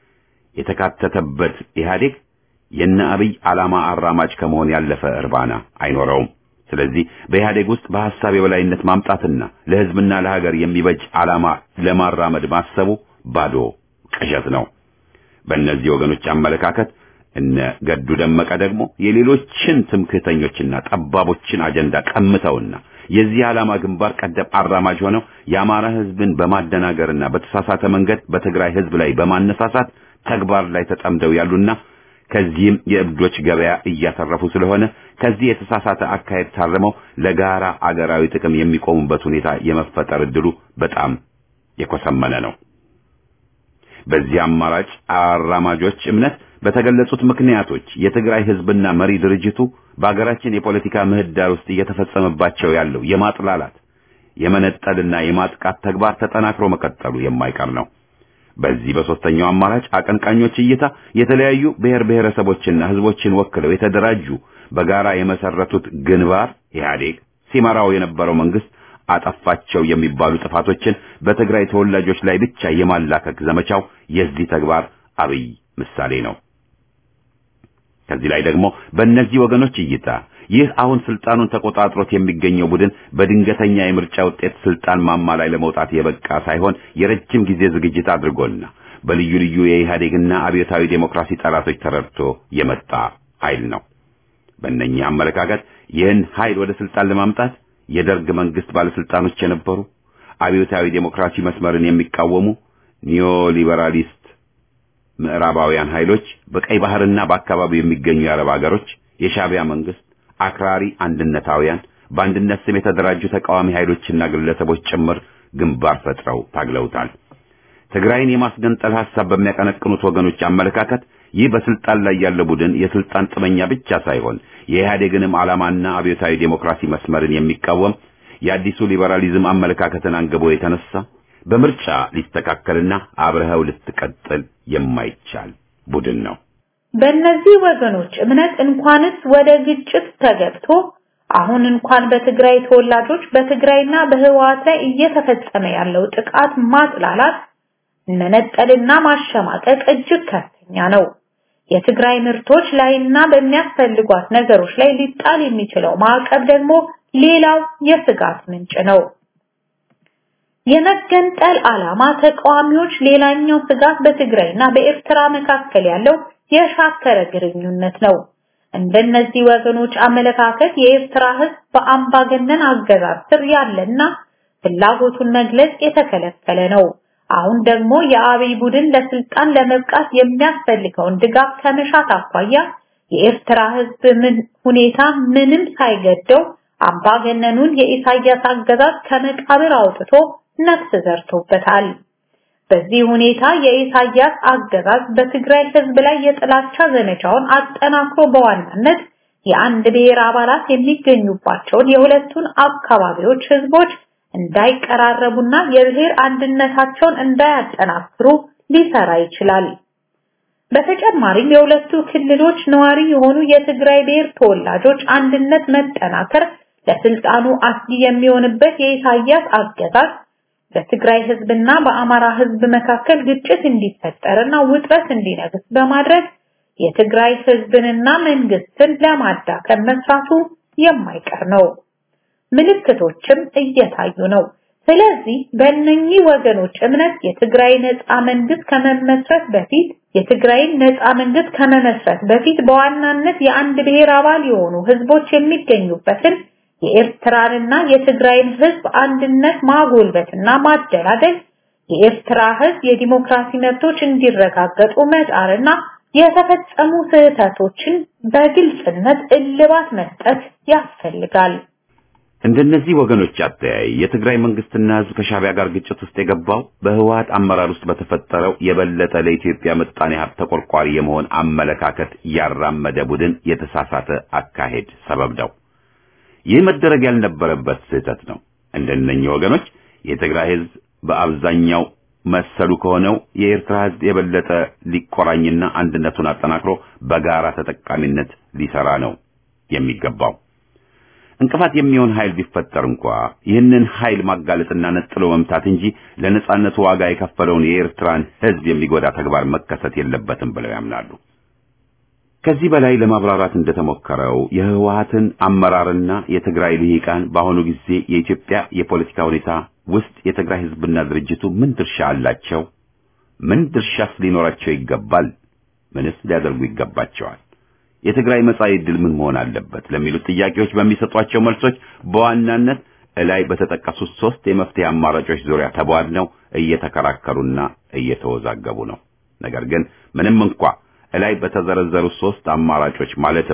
የተካተተበት ኢህአዴግ የነ አብይ ዓላማ አራማጅ ከመሆን ያለፈ እርባና አይኖረውም። ስለዚህ በኢህአዴግ ውስጥ በሐሳብ የበላይነት ማምጣትና ለህዝብና ለሀገር የሚበጅ ዓላማ ለማራመድ ማሰቡ ባዶ ቅዠት ነው። በእነዚህ ወገኖች አመለካከት እነ ገዱ ደመቀ ደግሞ የሌሎችን ትምክህተኞችና ጠባቦችን አጀንዳ ቀምተውና የዚህ ዓላማ ግንባር ቀደም አራማጅ ሆነው የአማራ ህዝብን በማደናገርና በተሳሳተ መንገድ በትግራይ ህዝብ ላይ በማነሳሳት ተግባር ላይ ተጠምደው ያሉና ከዚህም የእብዶች ገበያ እያተረፉ ስለሆነ ከዚህ የተሳሳተ አካሄድ ታርመው ለጋራ አገራዊ ጥቅም የሚቆሙበት ሁኔታ የመፈጠር እድሉ በጣም የኮሰመነ ነው። በዚህ አማራጭ አራማጆች እምነት በተገለጹት ምክንያቶች የትግራይ ህዝብና መሪ ድርጅቱ በአገራችን የፖለቲካ ምህዳር ውስጥ እየተፈጸመባቸው ያለው የማጥላላት የመነጠልና የማጥቃት ተግባር ተጠናክሮ መቀጠሉ የማይቀር ነው። በዚህ በሶስተኛው አማራጭ አቀንቃኞች እይታ የተለያዩ ብሔር ብሔረሰቦችና ህዝቦችን ወክለው የተደራጁ በጋራ የመሰረቱት ግንባር ኢህአዴግ ሲመራው የነበረው መንግስት አጠፋቸው የሚባሉ ጥፋቶችን በትግራይ ተወላጆች ላይ ብቻ የማላከክ ዘመቻው የዚህ ተግባር አብይ ምሳሌ ነው። ከዚህ ላይ ደግሞ በእነዚህ ወገኖች እይታ ይህ አሁን ስልጣኑን ተቆጣጥሮት የሚገኘው ቡድን በድንገተኛ የምርጫ ውጤት ስልጣን ማማ ላይ ለመውጣት የበቃ ሳይሆን የረጅም ጊዜ ዝግጅት አድርጎና በልዩ ልዩ የኢህአዴግና አብዮታዊ ዴሞክራሲ ጠላቶች ተረድቶ የመጣ ኃይል ነው። በእነኚህ አመለካከት ይህን ኃይል ወደ ስልጣን ለማምጣት የደርግ መንግስት ባለስልጣኖች የነበሩ አብዮታዊ ዴሞክራሲ መስመርን የሚቃወሙ ኒዮሊበራሊስት ምዕራባውያን ኃይሎች፣ በቀይ ባህርና በአካባቢው የሚገኙ የአረብ ሀገሮች፣ የሻቢያ መንግስት፣ አክራሪ አንድነታውያን፣ በአንድነት ስም የተደራጁ ተቃዋሚ ኃይሎችና ግለሰቦች ጭምር ግንባር ፈጥረው ታግለውታል። ትግራይን የማስገንጠል ሐሳብ በሚያቀነቅኑት ወገኖች አመለካከት ይህ በስልጣን ላይ ያለው ቡድን የስልጣን ጥመኛ ብቻ ሳይሆን የኢህአዴግንም ዓላማና አብዮታዊ ዴሞክራሲ መስመርን የሚቃወም የአዲሱ ሊበራሊዝም አመለካከትን አንግቦ የተነሳ በምርጫ ሊስተካከልና አብረኸው ልትቀጥል የማይቻል ቡድን ነው። በእነዚህ ወገኖች እምነት እንኳንስ ወደ ግጭት ተገብቶ አሁን እንኳን በትግራይ ተወላጆች በትግራይና በህወሓት ላይ እየተፈጸመ ያለው ጥቃት ማጥላላት፣ መነጠልና ማሸማቀቅ እጅግ ከፍተኛ ነው። የትግራይ ምርቶች ላይና በሚያስፈልጓት ነገሮች ላይ ሊጣል የሚችለው ማዕቀብ ደግሞ ሌላው የስጋት ምንጭ ነው። የመገንጠል ዓላማ ተቃዋሚዎች ሌላኛው ስጋት በትግራይና በኤርትራ መካከል ያለው የሻከረ ግንኙነት ነው። እንደነዚህ ወገኖች አመለካከት የኤርትራ ህዝብ በአምባገነን አገዛዝ ስር ያለና ፍላጎቱን መግለጽ የተከለከለ ነው። አሁን ደግሞ የአብይ ቡድን ለስልጣን ለመብቃት የሚያስፈልገውን ድጋፍ ከመሻት አኳያ የኤርትራ ህዝብ ምን ሁኔታ ምንም ሳይገደው አምባገነኑን የኢሳያስ አገዛዝ ከመቃብር አውጥቶ ነፍስ ዘርቶበታል። በዚህ ሁኔታ የኢሳያስ አገዛዝ በትግራይ ህዝብ ላይ የጥላቻ ዘመቻውን አጠናክሮ በዋናነት የአንድ ብሔር አባላት የሚገኙባቸውን የሁለቱን አካባቢዎች ህዝቦች እንዳይቀራረቡና የብሔር አንድነታቸውን እንዳያጠናክሩ ሊሰራ ይችላል። በተጨማሪም የሁለቱ ክልሎች ነዋሪ የሆኑ የትግራይ ብሔር ተወላጆች አንድነት መጠናከር ለስልጣኑ አስጊ የሚሆንበት የኢሳያስ አገዛዝ በትግራይ ህዝብና በአማራ ህዝብ መካከል ግጭት እንዲፈጠርና ውጥረት እንዲነግስ በማድረግ የትግራይ ህዝብንና መንግስትን ለማዳከም መስራቱ የማይቀር ነው። ምልክቶችም እየታዩ ነው። ስለዚህ በእነኚህ ወገኖች እምነት የትግራይ ነፃ መንግስት ከመመስረት በፊት የትግራይን ነፃ መንግስት ከመመስረት በፊት በዋናነት የአንድ ብሔር አባል የሆኑ ህዝቦች የሚገኙበትን የኤርትራንና የትግራይን ህዝብ አንድነት ማጎልበትና ማደላደል የኤርትራ ህዝብ የዲሞክራሲ መብቶች እንዲረጋገጡ መጣርና የተፈጸሙ ስህተቶችን በግልጽነት እልባት መስጠት ያስፈልጋል። እንደነዚህ ወገኖች አተያይ የትግራይ መንግስትና ህዝብ ከሻቢያ ጋር ግጭት ውስጥ የገባው በህወሓት አመራር ውስጥ በተፈጠረው የበለጠ ለኢትዮጵያ ምጣኔ ሀብት ተቆርቋሪ የመሆን አመለካከት ያራመደ ቡድን የተሳሳተ አካሄድ ሰበብ ነው። ይህ መደረግ ያልነበረበት ስህተት ነው። እንደነኚህ ወገኖች የትግራይ ህዝብ በአብዛኛው መሰሉ ከሆነው የኤርትራ ህዝብ የበለጠ ሊቆራኝና አንድነቱን አጠናክሮ በጋራ ተጠቃሚነት ሊሰራ ነው የሚገባው። እንቅፋት የሚሆን ኃይል ቢፈጠር እንኳ ይህንን ኃይል ማጋለጥና ነጥሎ መምታት እንጂ ለነጻነቱ ዋጋ የከፈለውን የኤርትራን ህዝብ የሚጎዳ ተግባር መከሰት የለበትም ብለው ያምናሉ። ከዚህ በላይ ለማብራራት እንደተሞከረው የህወሓትን አመራርና የትግራይ ልሂቃን በአሁኑ ጊዜ የኢትዮጵያ የፖለቲካ ሁኔታ ውስጥ የትግራይ ህዝብና ድርጅቱ ምን ድርሻ አላቸው? ምን ድርሻስ ሊኖራቸው ይገባል? ምንስ ሊያደርጉ ይገባቸዋል? የትግራይ መጻኢ ዕድል ምን መሆን አለበት? ለሚሉት ጥያቄዎች በሚሰጧቸው መልሶች በዋናነት እላይ በተጠቀሱት ሶስት የመፍትሄ አማራጮች ዙሪያ ተቧድነው እየተከራከሩና እየተወዛገቡ ነው። ነገር ግን ምንም እንኳ እላይ በተዘረዘሩ ሶስት አማራጮች ማለትም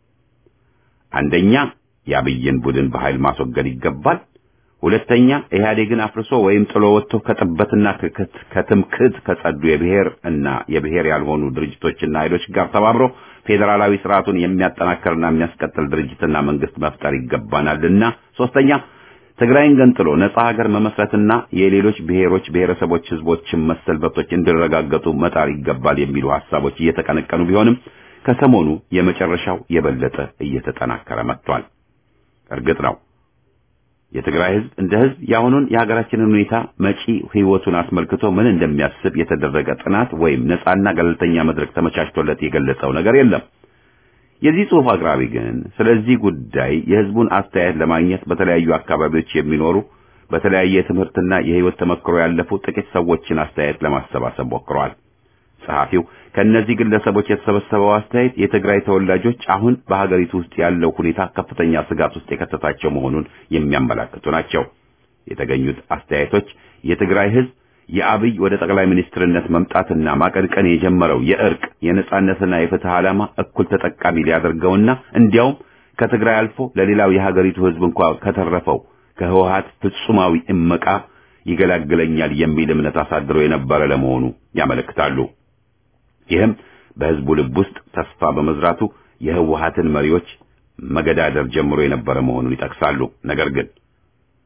አንደኛ የአብይን ቡድን በኃይል ማስወገድ ይገባል። ሁለተኛ ኢህአዴግን አፍርሶ ወይም ጥሎ ወጥቶ ከጥበትና ከትምክህት ከጸዱ የብሔር እና የብሔር ያልሆኑ ድርጅቶችና ኃይሎች ጋር ተባብሮ ፌዴራላዊ ስርዓቱን የሚያጠናክርና የሚያስቀጥል ድርጅትና መንግስት መፍጠር ይገባናልና። ሶስተኛ ትግራይን ገንጥሎ ነጻ ሀገር መመስረትና የሌሎች ብሔሮች፣ ብሔረሰቦች፣ ህዝቦችን መሰል መብቶች እንዲረጋገጡ መጣር ይገባል የሚሉ ሐሳቦች እየተቀነቀኑ ቢሆንም ከሰሞኑ የመጨረሻው የበለጠ እየተጠናከረ መጥቷል። እርግጥ ነው የትግራይ ህዝብ እንደ ህዝብ የአሁኑን የሀገራችንን ሁኔታ መጪ ህይወቱን አስመልክቶ ምን እንደሚያስብ የተደረገ ጥናት ወይም ነጻና ገለልተኛ መድረክ ተመቻችቶለት የገለጸው ነገር የለም። የዚህ ጽሑፍ አቅራቢ ግን ስለዚህ ጉዳይ የህዝቡን አስተያየት ለማግኘት በተለያዩ አካባቢዎች የሚኖሩ በተለያየ የትምህርትና የህይወት ተመክሮ ያለፉ ጥቂት ሰዎችን አስተያየት ለማሰባሰብ ሞክረዋል። ጸሐፊው ከእነዚህ ግለሰቦች የተሰበሰበው አስተያየት የትግራይ ተወላጆች አሁን በሀገሪቱ ውስጥ ያለው ሁኔታ ከፍተኛ ስጋት ውስጥ የከተታቸው መሆኑን የሚያመላክቱ ናቸው። የተገኙት አስተያየቶች የትግራይ ህዝብ የአብይ ወደ ጠቅላይ ሚኒስትርነት መምጣትና ማቀንቀን የጀመረው የእርቅ የነጻነትና የፍትህ ዓላማ እኩል ተጠቃሚ ሊያደርገውና እንዲያውም ከትግራይ አልፎ ለሌላው የሀገሪቱ ህዝብ እንኳ ከተረፈው ከህወሓት ፍጹማዊ እመቃ ይገላግለኛል የሚል እምነት አሳድሮ የነበረ ለመሆኑ ያመለክታሉ። ይህም በህዝቡ ልብ ውስጥ ተስፋ በመዝራቱ የህወሓትን መሪዎች መገዳደር ጀምሮ የነበረ መሆኑን ይጠቅሳሉ። ነገር ግን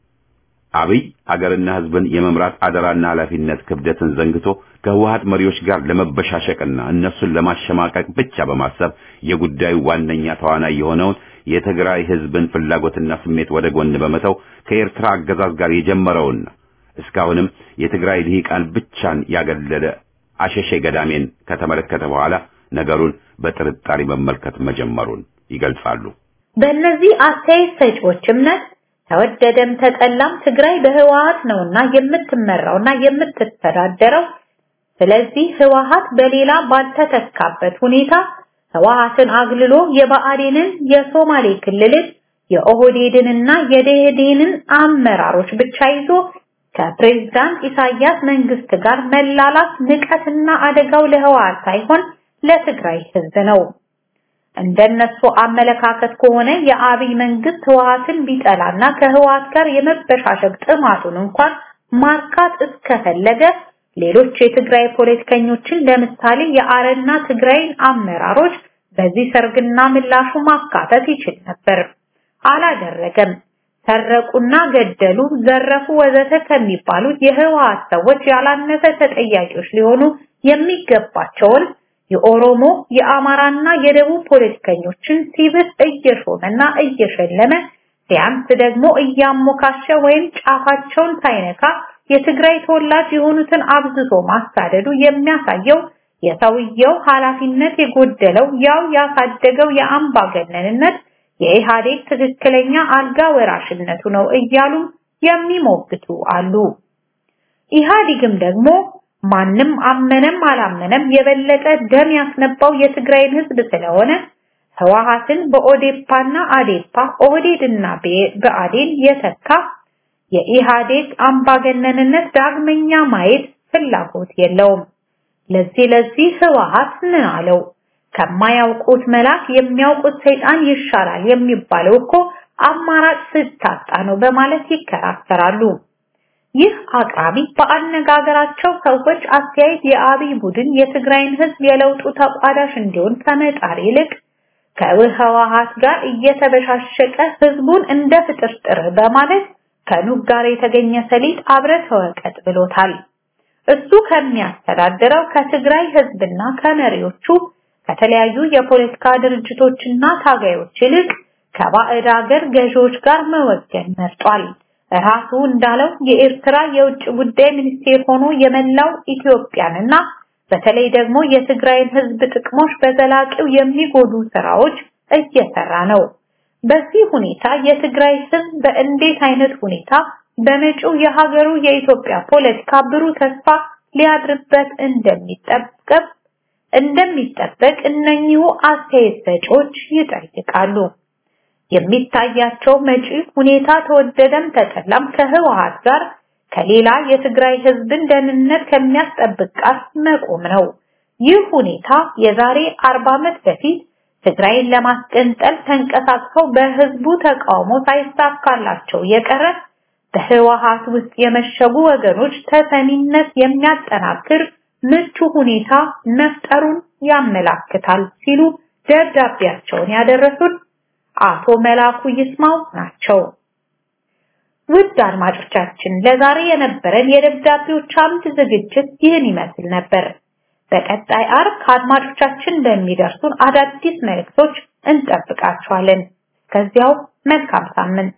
አብይ አገርና ህዝብን የመምራት አደራና ኃላፊነት ክብደትን ዘንግቶ ከህወሀት መሪዎች ጋር ለመበሻሸቅና እነሱን ለማሸማቀቅ ብቻ በማሰብ የጉዳዩ ዋነኛ ተዋናይ የሆነውን የትግራይ ህዝብን ፍላጎትና ስሜት ወደ ጎን በመተው ከኤርትራ አገዛዝ ጋር የጀመረውና እስካሁንም የትግራይ ልሂቃን ብቻን ያገለለ አሸሼ ገዳሜን ከተመለከተ በኋላ ነገሩን በጥርጣሬ መመልከት መጀመሩን ይገልጻሉ። በእነዚህ አስተያየት ሰጪዎች እምነት ተወደደም ተጠላም ትግራይ በህወሀት ነውና የምትመራውና የምትተዳደረው። ስለዚህ ህወሀት በሌላ ባልተተካበት ሁኔታ ህወሀትን አግልሎ የብአዴንን፣ የሶማሌ ክልልን፣ የኦህዴድንና የደኢህዴንን አመራሮች ብቻ ይዞ ከፕሬዝዳንት ኢሳያስ መንግስት ጋር መላላት ንቀትና አደጋው ለህወሀት ሳይሆን ለትግራይ ህዝብ ነው። እንደነሱ አመለካከት ከሆነ የአብይ መንግስት ህወሀትን ቢጠላና ከህወሀት ጋር የመበሻሸቅ ጥማቱን እንኳን ማርካት እስከፈለገ ሌሎች የትግራይ ፖለቲከኞችን ለምሳሌ የአረና ትግራይን አመራሮች በዚህ ሰርግና ምላሹ ማካተት ይችል ነበር። አላደረገም። ሰረቁና ገደሉ፣ ዘረፉ፣ ወዘተ ከሚባሉት የህወሀት ሰዎች ያላነሰ ተጠያቂዎች ሊሆኑ የሚገባቸውን የኦሮሞ የአማራና የደቡብ ፖለቲከኞችን ሲብስ እየሾመና እየሸለመ ሲያንስ ደግሞ እያሞካሸ ወይም ጫፋቸውን ሳይነካ የትግራይ ተወላጅ የሆኑትን አብዝቶ ማሳደዱ የሚያሳየው የሰውየው ኃላፊነት የጎደለው ያው ያሳደገው የአምባገነንነት የኢህአዴግ ትክክለኛ አልጋ ወራሽነቱ ነው እያሉ የሚሞግቱ አሉ። ኢህአዴግም ደግሞ ማንም አመነም አላመነም የበለጠ ደም ያስነባው የትግራይን ህዝብ ስለሆነ ህወሀትን በኦዴፓና አዴፓ ኦህዴድና በአዴን የተካ የኢህአዴግ አምባገነንነት ዳግመኛ ማየት ፍላጎት የለውም። ለዚህ ለዚህ ህወሀት ምን አለው? ከማያውቁት መልአክ የሚያውቁት ሰይጣን ይሻላል የሚባለው እኮ አማራጭ ስታጣ ነው በማለት ይከራከራሉ። ይህ አቅራቢ በአነጋገራቸው ሰዎች አስተያየት የአብይ ቡድን የትግራይን ህዝብ የለውጡ ተቋዳሽ እንዲሆን ከመጣር ይልቅ ከህወሀት ጋር እየተበሻሸቀ ህዝቡን እንደ ፍጥርጥር በማለት ከኑግ ጋር የተገኘ ሰሊጥ አብረህ ተወቀጥ ብሎታል። እሱ ከሚያስተዳድረው ከትግራይ ህዝብና ከመሪዎቹ ከተለያዩ የፖለቲካ ድርጅቶችና ታጋዮች ይልቅ ከባዕድ ሀገር ገዢዎች ጋር መወገን መርጧል። ራሱ እንዳለው የኤርትራ የውጭ ጉዳይ ሚኒስቴር ሆኖ የመላው ኢትዮጵያንና በተለይ ደግሞ የትግራይን ህዝብ ጥቅሞች በዘላቂው የሚጎዱ ስራዎች እየሰራ ነው። በዚህ ሁኔታ የትግራይ ህዝብ በእንዴት አይነት ሁኔታ በመጪው የሀገሩ የኢትዮጵያ ፖለቲካ ብሩህ ተስፋ ሊያድርበት እንደሚጠበቅ እንደሚጠበቅ እነኚሁ አስተያየት ሰጪዎች ይጠይቃሉ። የሚታያቸው መጪ ሁኔታ ተወደደም ተጠላም ከህወሀት ጋር ከሌላ የትግራይ ህዝብን ደህንነት ከሚያስጠብቅ ጋር መቆም ነው። ይህ ሁኔታ የዛሬ 40 ዓመት በፊት ትግራይን ለማስገንጠል ተንቀሳቅሰው በህዝቡ ተቃውሞ ሳይሳካላቸው የቀረ በህወሀት ውስጥ የመሸጉ ወገኖች ተሰሚነት የሚያጠናክር ምቹ ሁኔታ መፍጠሩን ያመላክታል ሲሉ ደብዳቤያቸውን ያደረሱት አቶ መላኩ ይስማው ናቸው። ውድ አድማጮቻችን ለዛሬ የነበረን የደብዳቤዎች አምድ ዝግጅት ይህን ይመስል ነበር። በቀጣይ አርብ ከአድማጮቻችን በሚደርሱን አዳዲስ መልእክቶች እንጠብቃችኋለን። እስከዚያው መልካም ሳምንት።